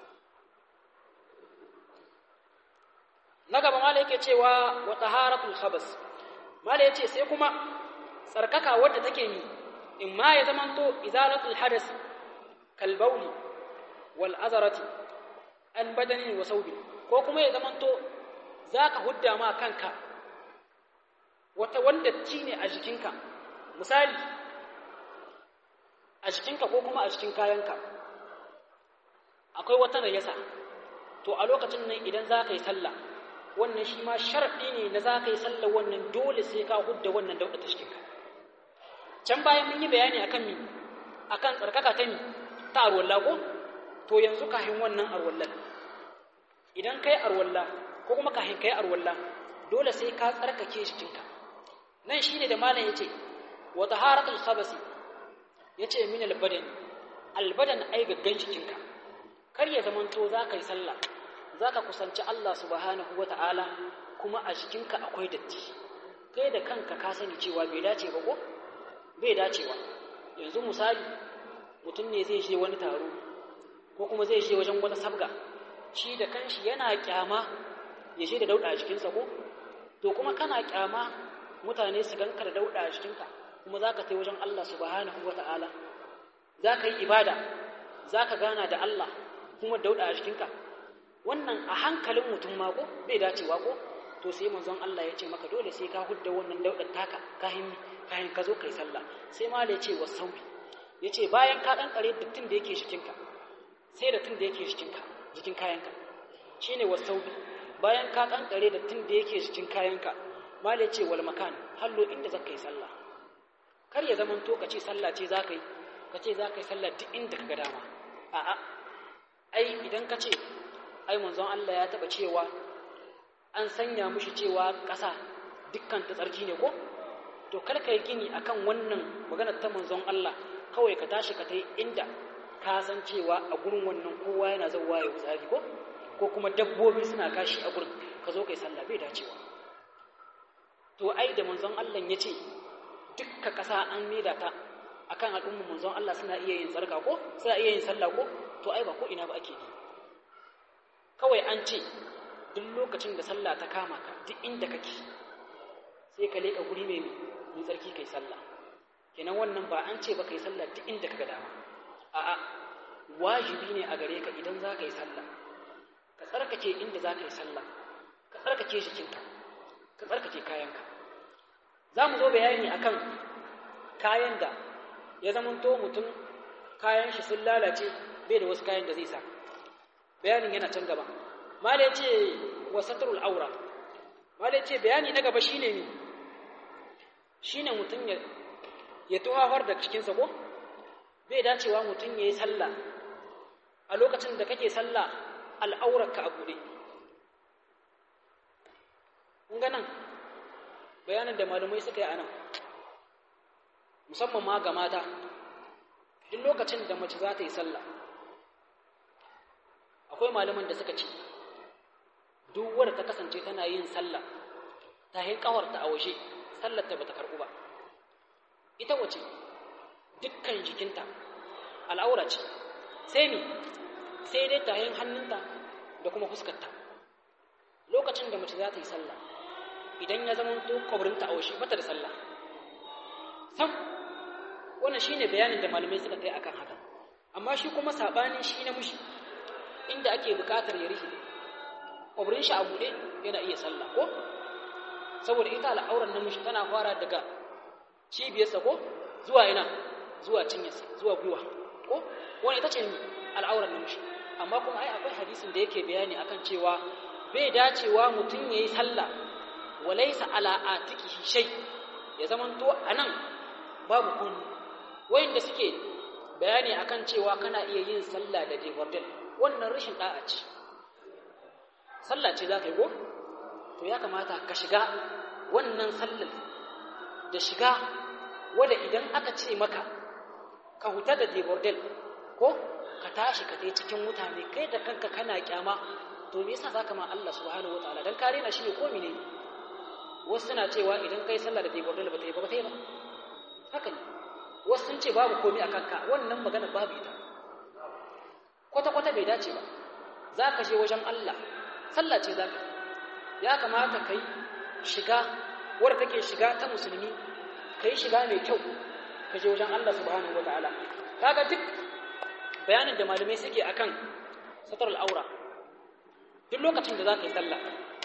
na gaba mala yake cewa wa taharatul khabas mala yace sai kuma tsarkaka wadda take ni in ma ya zamanto izalatul hadas kal bawli wal azarati an badani wa saubi ko kuma ya zamanto zaka hudda ma kanka wata wanda ci ne a jikinka misali a jikinka ko kuma a cikin kayanka akwai wata najasa to a lokacin nan idan za ka yi sallah wannan shi ma sharɗi ne na za ka yi sallah wannan dole sai ka hudda wannan dauɗa ta cikinka can bayan mun yi bayani akan mi akan tsarkaka ta mi ta arwalla ko to yanzu kahin wannan arwallan idan kai arwalla ko kuma kahin kai arwalla dole sai ka tsarkake jikinka nan shine da malam yace wa taharatul khabasi yace min albadan albadan ai gaggan jikinka kar ya zamanto za ka yi sallah za ka kusanci Allah subhanahu wa ta'ala kuma a jikinka akwai datti kai da kanka ka sani cewa bai dace ba ko bai dacewa yanzu misali mutum ne zai je wani taro ko kuma zai je wajen wata sabga shi da kanshi yana kyama ya je da dauda a jikinsa ko to kuma kana kyama mutane su ganka da dauda a jikinka kuma za ka tai wajen Allah subhanahu wa ta'ala za ka yi ibada za ka gana da Allah kuma dauda a jikinka wannan a hankalin mutum ma ko bai dacewa ko to sai manzon Allah ya ce maka dole sai ka hudda wannan daudar taka kahin kahin ka zo kai sallah sai ma ya ce wa saubi ya ce bayan ka dan kare dattin da yake jikinka sai dattin da yake jikinka jikin kayanka shine wa saubi bayan ka dan kare dattin da yake jikin kayanka mal ya ce wal makan hallo inda zaka yi sallah kar ya zaman to ka ce sallah ce zaka yi ka ce zaka yi sallah duk inda ka ga dama a'a ai idan ka ce ai manzon Allah ya taba cewa an sanya mushi cewa ƙasa dukkan ta tsarki ne ko to kar ka yi gini akan wannan maganar ta manzon Allah kawai ka tashi ka tai inda ka san cewa a gurin wannan kowa yana zauwa ya wutsari ko ko kuma dabbobi suna kashi a gurin ka zo kai sallah bai dacewa to ai da manzon Allah ya ce dukka ƙasa an maida ta akan al'ummar manzon Allah suna iya yin tsarka ko suna iya yin sallah ko to ai ba ko ina ba ake yi kawai an ce duk lokacin da sallah ta kama ka duk inda kake sai ka leka guri mai mai tsarki kai sallah kenan wannan ba an ce ba kai sallah duk inda kaga dama a'a wajibi ne a gare ka idan za ka yi sallah ka tsarkake inda za ka yi sallah ka tsarkake jikinka ka tsarkake kayanka za mu zo bayani akan kayan da ya zamanto mutum kayan shi sun lalace bai da wasu kayan da zai sa bayanin yana can gaba mala ce wa satrul aura mala ce bayani na gaba shine ne shine mutum ya ya tuhawar da cikinsa ko bai dacewa mutum ya yi sallah a lokacin da kake sallah al'aurarka a buɗe kun ga nan bayanin da malumai suka yi a nan musamman ma ga mata duk lokacin da mace za ta yi sallah akwai malaman da suka ce duk wadda ta kasance tana yin sallah ta hin kawarta a waje sallar ta bata karbu ba ita wace dukkan jikinta al'aura ce sai ni sai dai ta hin hannunta da kuma fuskarta lokacin da mace za ta yi sallah idan ya zama to kwabrinta a waje bata da sallah sam wannan shine bayanin da malamai suka kai akan haka amma shi kuma sabani shi na mushi inda ake bukatar ya rufe ƙwabrin shi a buɗe yana iya sallah ko saboda ita al'auran namiji tana fara daga cibiyarsa ko zuwa ina zuwa cinyarsa zuwa gwiwa ko wani ita ce al'auran namiji amma kuma ai akwai hadisin da yake bayani akan cewa bai dacewa mutum ya yi sallah walaisa ala atikihi shay ya zamanto anan babu kun wayanda suke bayani akan cewa kana iya yin sallah da debordel wannan rashin da'a ce sallah ce za ka yi ko to ya kamata ka shiga wannan sallar da shiga wadda idan aka ce maka ka huta da debordel ko ka tashi ka tai cikin mutane kai da kanka kana kyama to me yasa zaka ma Allah subhanahu wataala dan kare na shi ne ko mene wasu suna cewa idan kai sallah da debordel ba ta yi ba ta yi ba haka ne wasu sun ce babu komai a kanka wannan magana babu ita kwata-kwata bai dace ba za ka je wajen Allah sallah ce za ka ya kamata ka yi shiga wadda take shiga ta musulmi ka yi shiga mai kyau ka je wajen Allah subhanahu wa ta'ala kaga duk bayanin da malamai suke akan satar al'aura duk lokacin da za ka yi sallah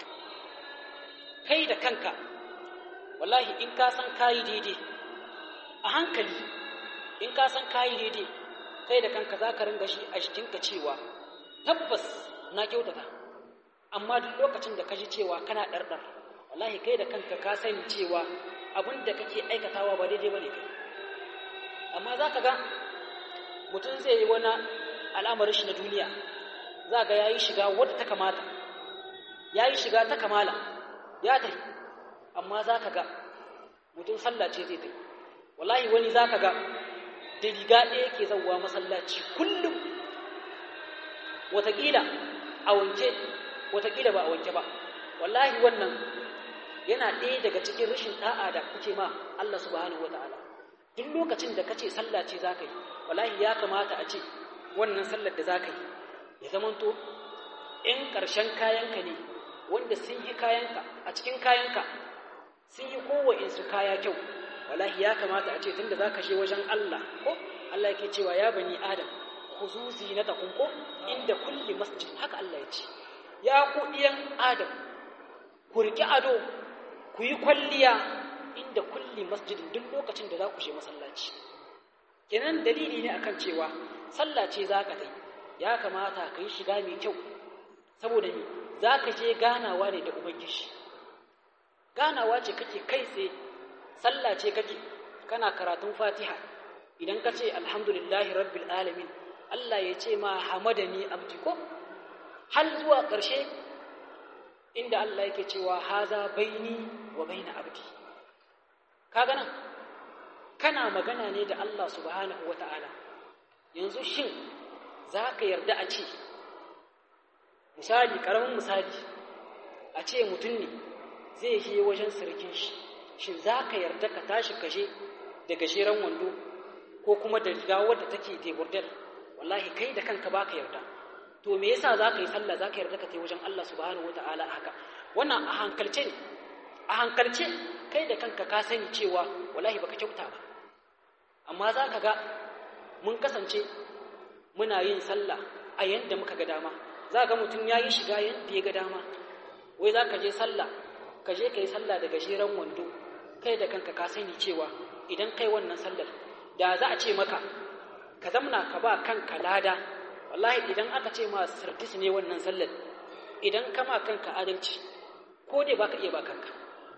kai da kanka wallahi in ka san kayi daidai a hankali in ka san kayi daidai kai da kanka za ka ringa shi a jikinka cewa tabbas na kyautata amma duk lokacin da ka ji cewa kana ɗarɗar wallahi kai da kanka ka sani cewa abin da kake aikatawa ba daidai ba ne kai amma za ka ga mutum zai yi wani al'amarin shi na duniya za ga ya yi shiga wadda ta kamata ya yi shiga ta kamala ya tafi amma za ka ga mutum sallah ce zai tafi wallahi wani za ka ga da riga ɗaya ke zauwa masallaci kullum wataƙila a wanke wataƙila ba a wanke ba wallahi wannan yana ɗaya daga cikin rashin ɗa'a da kuke ma Allah subhanahu wata'ala duk lokacin da kace sallah ce zaka yi wallahi ya kamata a ce wannan sallar da zaka yi ya zamanto in ƙarshen kayanka ne wanda sun yi kayanka a cikin kayanka sun yi kowa'insu kaya kyau wallahi ya kamata a ce tunda zaka je wajen Allah ko Allah yake cewa ya bani adam khuzu zinatakum ko inda kulli masjid haka Allah ya ce ya ku diyan adam ku riki ado ku yi kwalliya inda kulli masjidin duk lokacin da za ku je masallaci kenan dalili ne akan cewa sallah ce za ka yi ya kamata ka yi shiga mai kyau saboda ni za ka je ganawa ne da ubangiji ganawa ce kake kai tsaye sallah ce kake kana karatun fatiha idan ka ce alhamdulillahi rabbil alamin Allah ya ce ma hamadani abdi ko har zuwa ƙarshe inda Allah yake cewa haza baini wa baina abdi kaga nan kana magana ne da Allah subhanahu wata'ala yanzu shin za ka yarda a ce misali ƙaramin misali a ce mutum ne zai je wajen sirkin shi shin za ka yarda ka tashi kashe da gajeren wando ko kuma da riga wadda take deburdar wallahi kai da kanka baka yarda to me yasa za ka yi sallah za ka yarda ka tai wajen Allah subhanahu wata'ala a haka wannan a hankalce ne a hankalce kai da kanka ka sani cewa wallahi baka kyauta ba amma za ka ga mun kasance muna yin sallah a yanda muka ga dama za ga mutum ya yi shiga yanda ya ga dama wai za ka je sallah ka je ka yi sallah da gajeren wando kai da kanka ka sani cewa idan kai wannan sallar da za a ce maka ka zamna ka ba kanka lada wallahi idan aka ce ma sardis ne wannan sallar idan ka ma kanka adalci ko dai baka iya ba kanka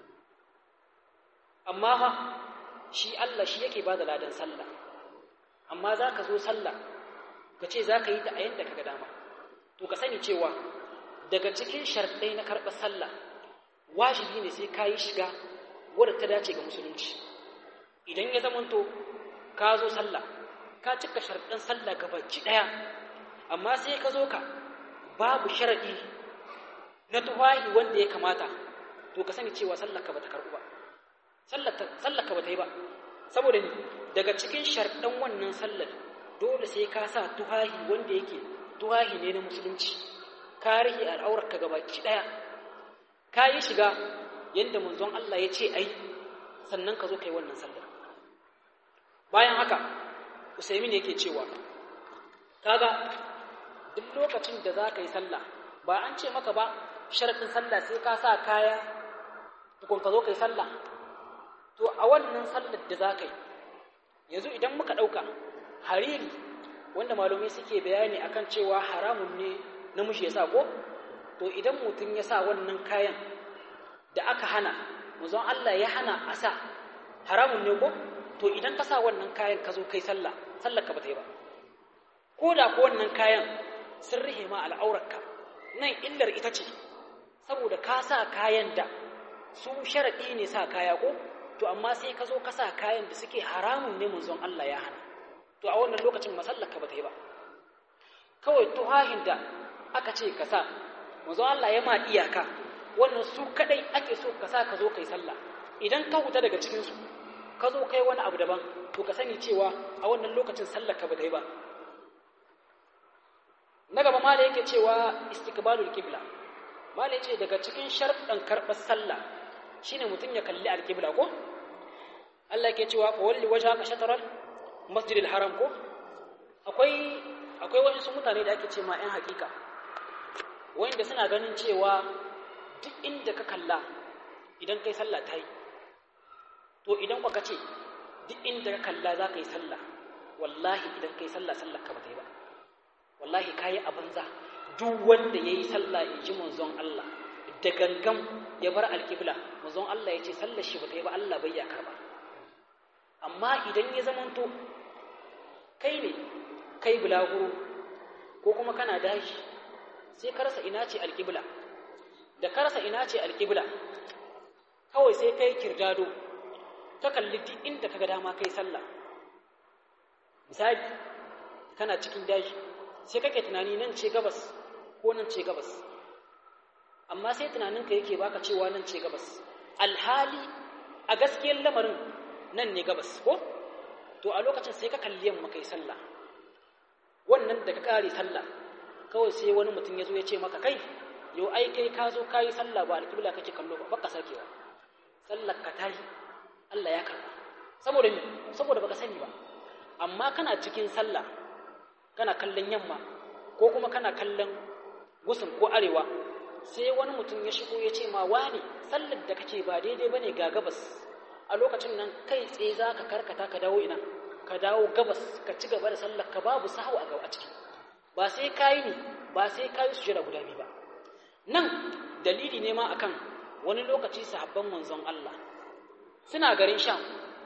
amma fa shi Allah shi yake ba da ladan sallah amma za ka zo sallah ka ce za ka yi ta a yadda ka ga dama to ka sani cewa daga cikin sharɗai na karɓar sallah wajibi ne sai ka yi shiga wadda ta dace ga musulunci idan ya zamanto ka zo sallah ka cika sharɗin sallah gabaci ɗaya amma sai ka zo ka babu sharaɗi na tuwahi wanda ya kamata to ka sani cewa sallah ka bata karɓu ba sallah ka bata yi ba saboda ni daga cikin sharɗan wannan sallar dole sai ka sa tuhahi wanda yake tuhahi ne na musulunci ka rihe al'aurarka gabaki ɗaya ka yi shiga yadda manzon Allah ya ce ai sannan ka zo ka yi wannan sallar bayan haka usaimin yake cewa kaga duk lokacin da za ka yi sallah ba an ce maka ba sharaɗin sallah sai ka sa kaya tukun ka zo ka yi sallah to a wannan sallar da za ka yi yanzu idan muka ɗauka hariri wanda malumai suke bayani akan cewa haramun ne namiji ya sa ko to idan mutum ya sa wannan kayan da aka hana muzon Allah ya hana a sa haramun ne ko to idan ka sa wannan kayan ka zo kai sallah sallar ka ba ta yi ba ko da ko wannan kayan sun rihe ma al'aurarka nan illar ita ce saboda ka sa kayan da su sharaɗi ne sa kaya ko to amma sai ka zo ka sa kayan da suke haramun ne manzon Allah ya hana to a wannan lokacin masallaka ba ta yi ba kawai tuhahin da aka ce ka sa manzon Allah ya ma iyaka wannan su kadai ake so ka sa ka zo kai sallah idan ka huta daga cikin su ka zo kai wani abu daban to ka sani cewa a wannan lokacin sallaka ba ta yi ba na gaba ma da yake cewa istiqbalul qibla ma da yace daga cikin sharɗan karɓar sallah shine mutum ya kalli alqibla ko Allah yake cewa fa walli wajhaka shatral masjidil haram ko akwai akwai wasu mutane da ake ce ma 'yan hakika wanda suna ganin cewa duk inda ka kalla idan kai sallah ta yi to idan ka ce duk inda ka kalla za ka yi sallah wallahi idan kai sallah sallah ka ba ta yi ba wallahi ka yi a banza duk wanda ya yi sallah in ji manzon Allah da gangan ya bar alkibla manzon Allah ya ce sallar shi ba ta yi ba Allah bai ya karba amma idan ya zamanto kai ne kai bulaguro ko kuma kana dashi sai ka rasa ina ce alƙibla da ka rasa ina ce alƙibla kawai sai kai kirdado ka kalli duk inda ka ga dama kai sallah misali kana cikin dashi sai kake tunani nan ce gabas ko nan ce gabas amma sai tunaninka yake baka cewa nan ce gabas alhali a gaskiyar lamarin nan ne gabas ko to a lokacin sai ka kalli yamma kai sallah wannan da ka kare sallah kawai sai wani mutum ya zo ya ce maka kai yau ai kai ka zo ka yi sallah ba alƙibla kake kallo ba baka sakewa sallar ka tayi Allah ya karba saboda me saboda baka sani ba amma kana cikin sallah kana kallon yamma ko kuma kana kallon gusun ko arewa sai wani mutum ya shigo ya ce ma wani sallar da kake ba daidai bane ga gabas a lokacin nan kai tsaye za ka karkata ka dawo ina ka dawo gabas ka ci gaba da sallar ka babu sahu a gaba a ciki ba sai kayi ne ba sai kayi sujada guda biyu ba nan dalili ne ma akan wani lokaci sahabban manzon Allah suna garin Sham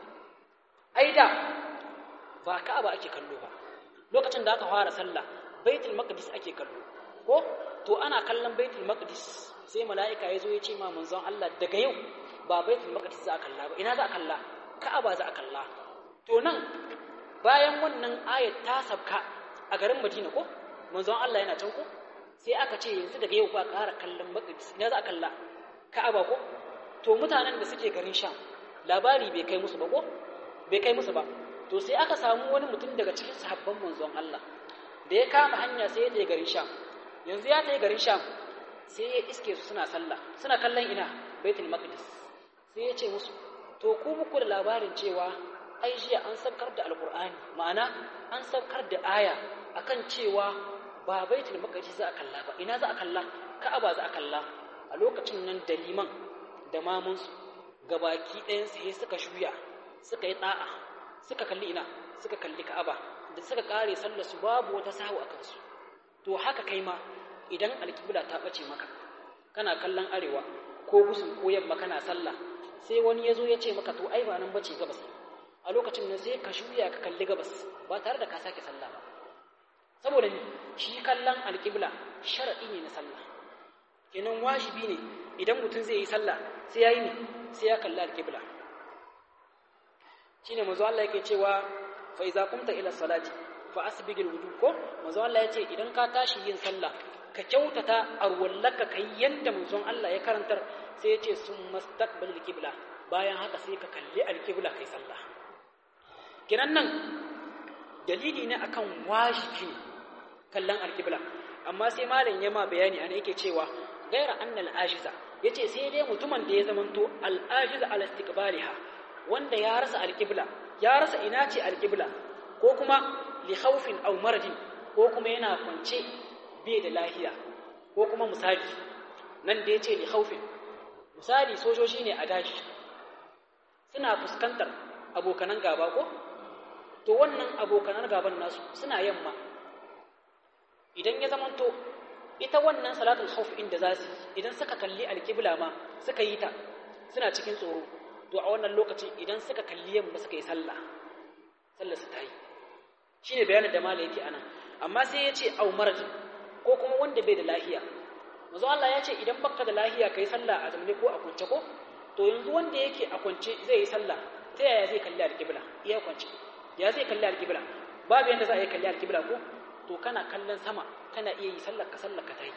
ai da ba Ka'aba ake kallo ba lokacin da aka fara sallah Baitul Maqdis ake kallo ko to ana kallon Baitul Maqdis sai mala'ika ya zo ya ce ma manzon Allah daga yau ba Baitul Maqdis za a kalla ba ina za a kalla Ka'aba za a kalla to nan bayan wannan ayat ta sabka a garin Madina ko manzon Allah yana can ko sai aka ce yanzu daga yau ba ƙara kallon Maqdis ina za a kalla Ka'aba ko to mutanen da suke garin Sham labari bai kai musu ba ko bai kai musu ba to sai aka samu wani mutum daga cikin sahabban manzon Allah da ya kama hanya sai ya je garin Sham yanzu ya tafi garin Sham sai ya iske su suna sallah suna kallon ina Baitul Maqdis sai ya ce musu to ku muku da labarin cewa ai jiya an saukar da alkur'ani ma'ana an saukar da aya akan cewa ba Baitul Maqdis za a kalla ba ina za a kalla Ka'aba za a kalla a lokacin nan da liman da mamunsu gabaki ɗayan sai suka shuya suka yi ɗa'a suka kalli ina suka kalli ka'aba da suka kare sallar su babu wata sahu a kansu to haka kai ma idan alƙibla ta ɓace maka kana kallon arewa ko gusun ko yamma kana sallah sai wani ya zo ya ce maka to ai ba nan bace gabas a lokacin nan sai ka shuya ka kalli gabas ba tare da ka sake sallah ba saboda ni shi kallon alƙibla sharaɗi ne na sallah kenan wajibi ne idan mutum zai yi sallah sai ya yi ne sai ya kalli alƙibla shine manzo Allah yake cewa fa iza qumta ila salati fa asbigil wudu ko manzo Allah yace idan ka tashi yin sallah ka kyautata arwallaka kai yanda manzon Allah ya karantar sai yace summa mastaqbil alqibla bayan haka sai ka kalli alqibla kai sallah kiran nan dalili ne akan wajibi kallon alqibla amma sai malam ya ma bayani ana yake cewa gaira annal ajiza yace sai dai mutumin da ya zamanto al ajiza ala istiqbaliha wanda ya rasa alƙibla ya rasa ina ce alƙibla ko kuma li khawfin aw maradin ko kuma yana kwance bai da lahiya ko kuma misali nan da yace li khawfin misali sojoji ne a daji suna fuskantar abokanan gaba ko to wannan abokanan gaban nasu suna yamma idan ya zamanto ita wannan salatul khawf inda zasu idan suka kalli alƙibla ma suka yi ta suna cikin tsoro to a wannan lokacin idan suka kalli yamma suka yi sallah sallar su ta yi shine bayanin da malai yake anan amma sai ya ce au marajin ko kuma wanda bai da lahiya manzo Allah ya ce idan baka da lahiya kai sallah a zamne ko a kwance ko to yanzu wanda yake a kwance zai yi sallah ta yaya zai kalli alƙibla iya kwance ya zai kalli alƙibla babu yanda za a yi kalli alƙibla ko to kana kallon sama kana iya yi sallar ka sallar ka ta yi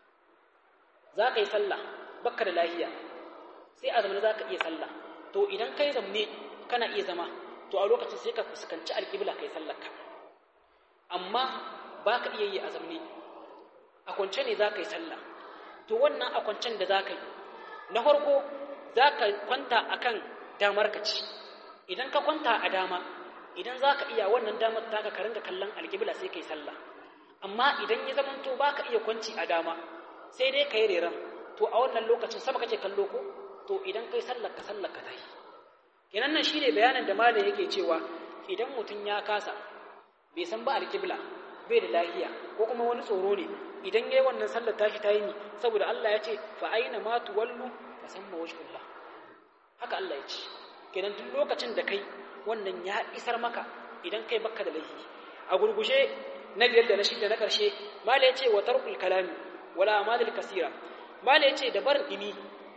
za ka yi sallah baka da lahiya sai a zamne za ka iya sallah to idan kai zamne kana iya zama to a lokacin sai ka fuskanci alƙibla kai sallarka amma ba ka iya yi a zamne a kwance ne za ka yi sallah to wannan a kwancen da za ka yi na farko za ka kwanta a kan damar ka ci idan ka kwanta a dama idan za ka iya wannan damar ta ka ringa kallon alƙibla sai ka yi sallah amma idan ya zama to ba ka iya kwanci a dama sai dai ka yi reran to a wannan lokacin sama kake kallo ko to idan kai sallar ka sallar ka tayi kenan nan shine bayanin da malam yake cewa idan mutum ya kasa bai san ba alqibla bai da lahiya ko kuma wani tsoro ne idan yayi wannan sallar tashi tayi ne saboda Allah ya ce fa aina ma tuwallu fa samma wajhullah haka Allah ya ce kenan duk lokacin da kai wannan ya isar maka idan kai baka da laifi a gurgushe na biyar da na shida na karshe malam ya ce wa tarkul kalami wala amalil kasira malam ya ce da barin dimi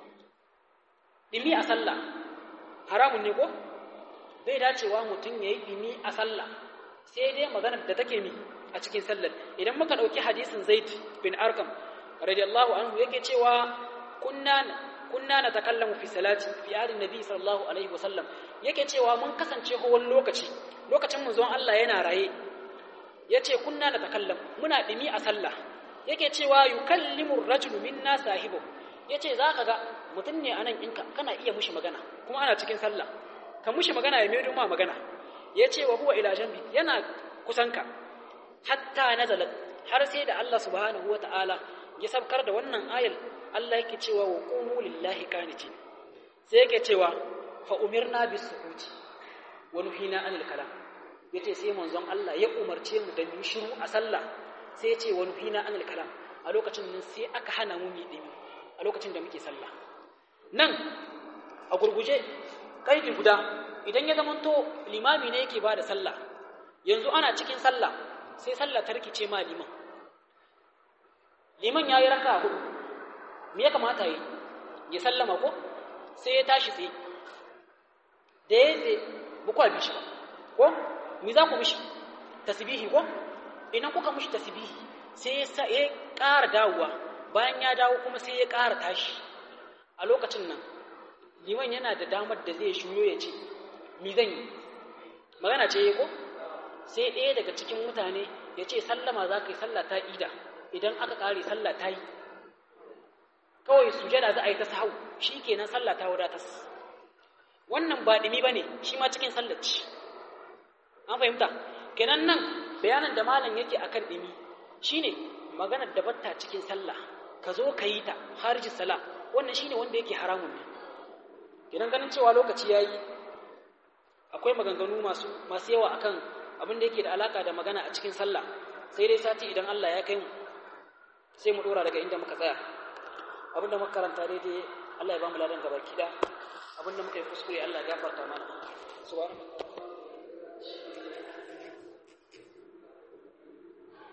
dimi a sallah haramun ne ko bai dacewa mutum ya yi dimi a sallah sai dai maganar da take mi a cikin sallar idan muka ɗauki hadisin zaid bin arkam radiyallahu anhu yake cewa kunna kunna natakallamu fi salati fi ahli nabi sallallahu alaihi wasallam yake cewa mun kasance wani lokaci lokacin manzon Allah yana raye yace kunna natakallamu muna dimi a sallah yake cewa yukallimu ar-rajulu minna sahibu yace zaka ga mutum ne anan inka kana iya mushi magana kuma ana cikin sallah ka mushi magana ya mai ma magana yace wa huwa ila janbi yana kusanka hatta nazala har sai da Allah subhanahu wataala ya sabkar da wannan ayal Allah yake cewa wa qumu lillahi qanitin sai yake cewa fa umirna bis sukuti wa nuhina anil kalam yace sai manzon Allah ya umarce mu da mu shiru a sallah sai yace wa nuhina anil kalam a lokacin nan sai aka hana mu mi dimi a lokacin da muke sallah nan a gurguje kaidi guda idan ya zamanto limami ne yake bada sallah yanzu ana cikin sallah sai sallah ta rikice ma liman liman yayi raka hudu me ya kamata yi ya sallama ko sai ya tashi tsaye da ya tsaye bukwa bishi ba ko me za ku mishi tasbihi ko idan kuka mishi tasbihi sai ya ya ƙara dawowa bayan ya dawo kuma sai ya ƙara tashi a lokacin nan liman yana da damar da zai shuyo ya ce mi zan yi magana ce ko sai ɗaya daga cikin mutane ya ce sallama za ka yi sallah ta ida idan aka ƙare sallah ta yi kawai sujada za a yi ta sahau shi kenan sallah ta wadatas wannan ba ɗimi ba ne shi ma cikin sallaci an fahimta kenan nan bayanan da malam yake akan ɗimi shine maganar da batta cikin sallah ka zo ka yi ta harji sala wannan shine wanda yake haramun ne kenan ganin cewa lokaci yayi akwai maganganu masu masu yawa akan abin da yake da alaka da magana a cikin sallah sai dai sati idan Allah ya kai mu sai mu dora daga inda muka tsaya abinda muka karanta daidai Allah ya ba mu ladan gaba kida abinda muka yi kuskure Allah ya gafarta mana subhanallahi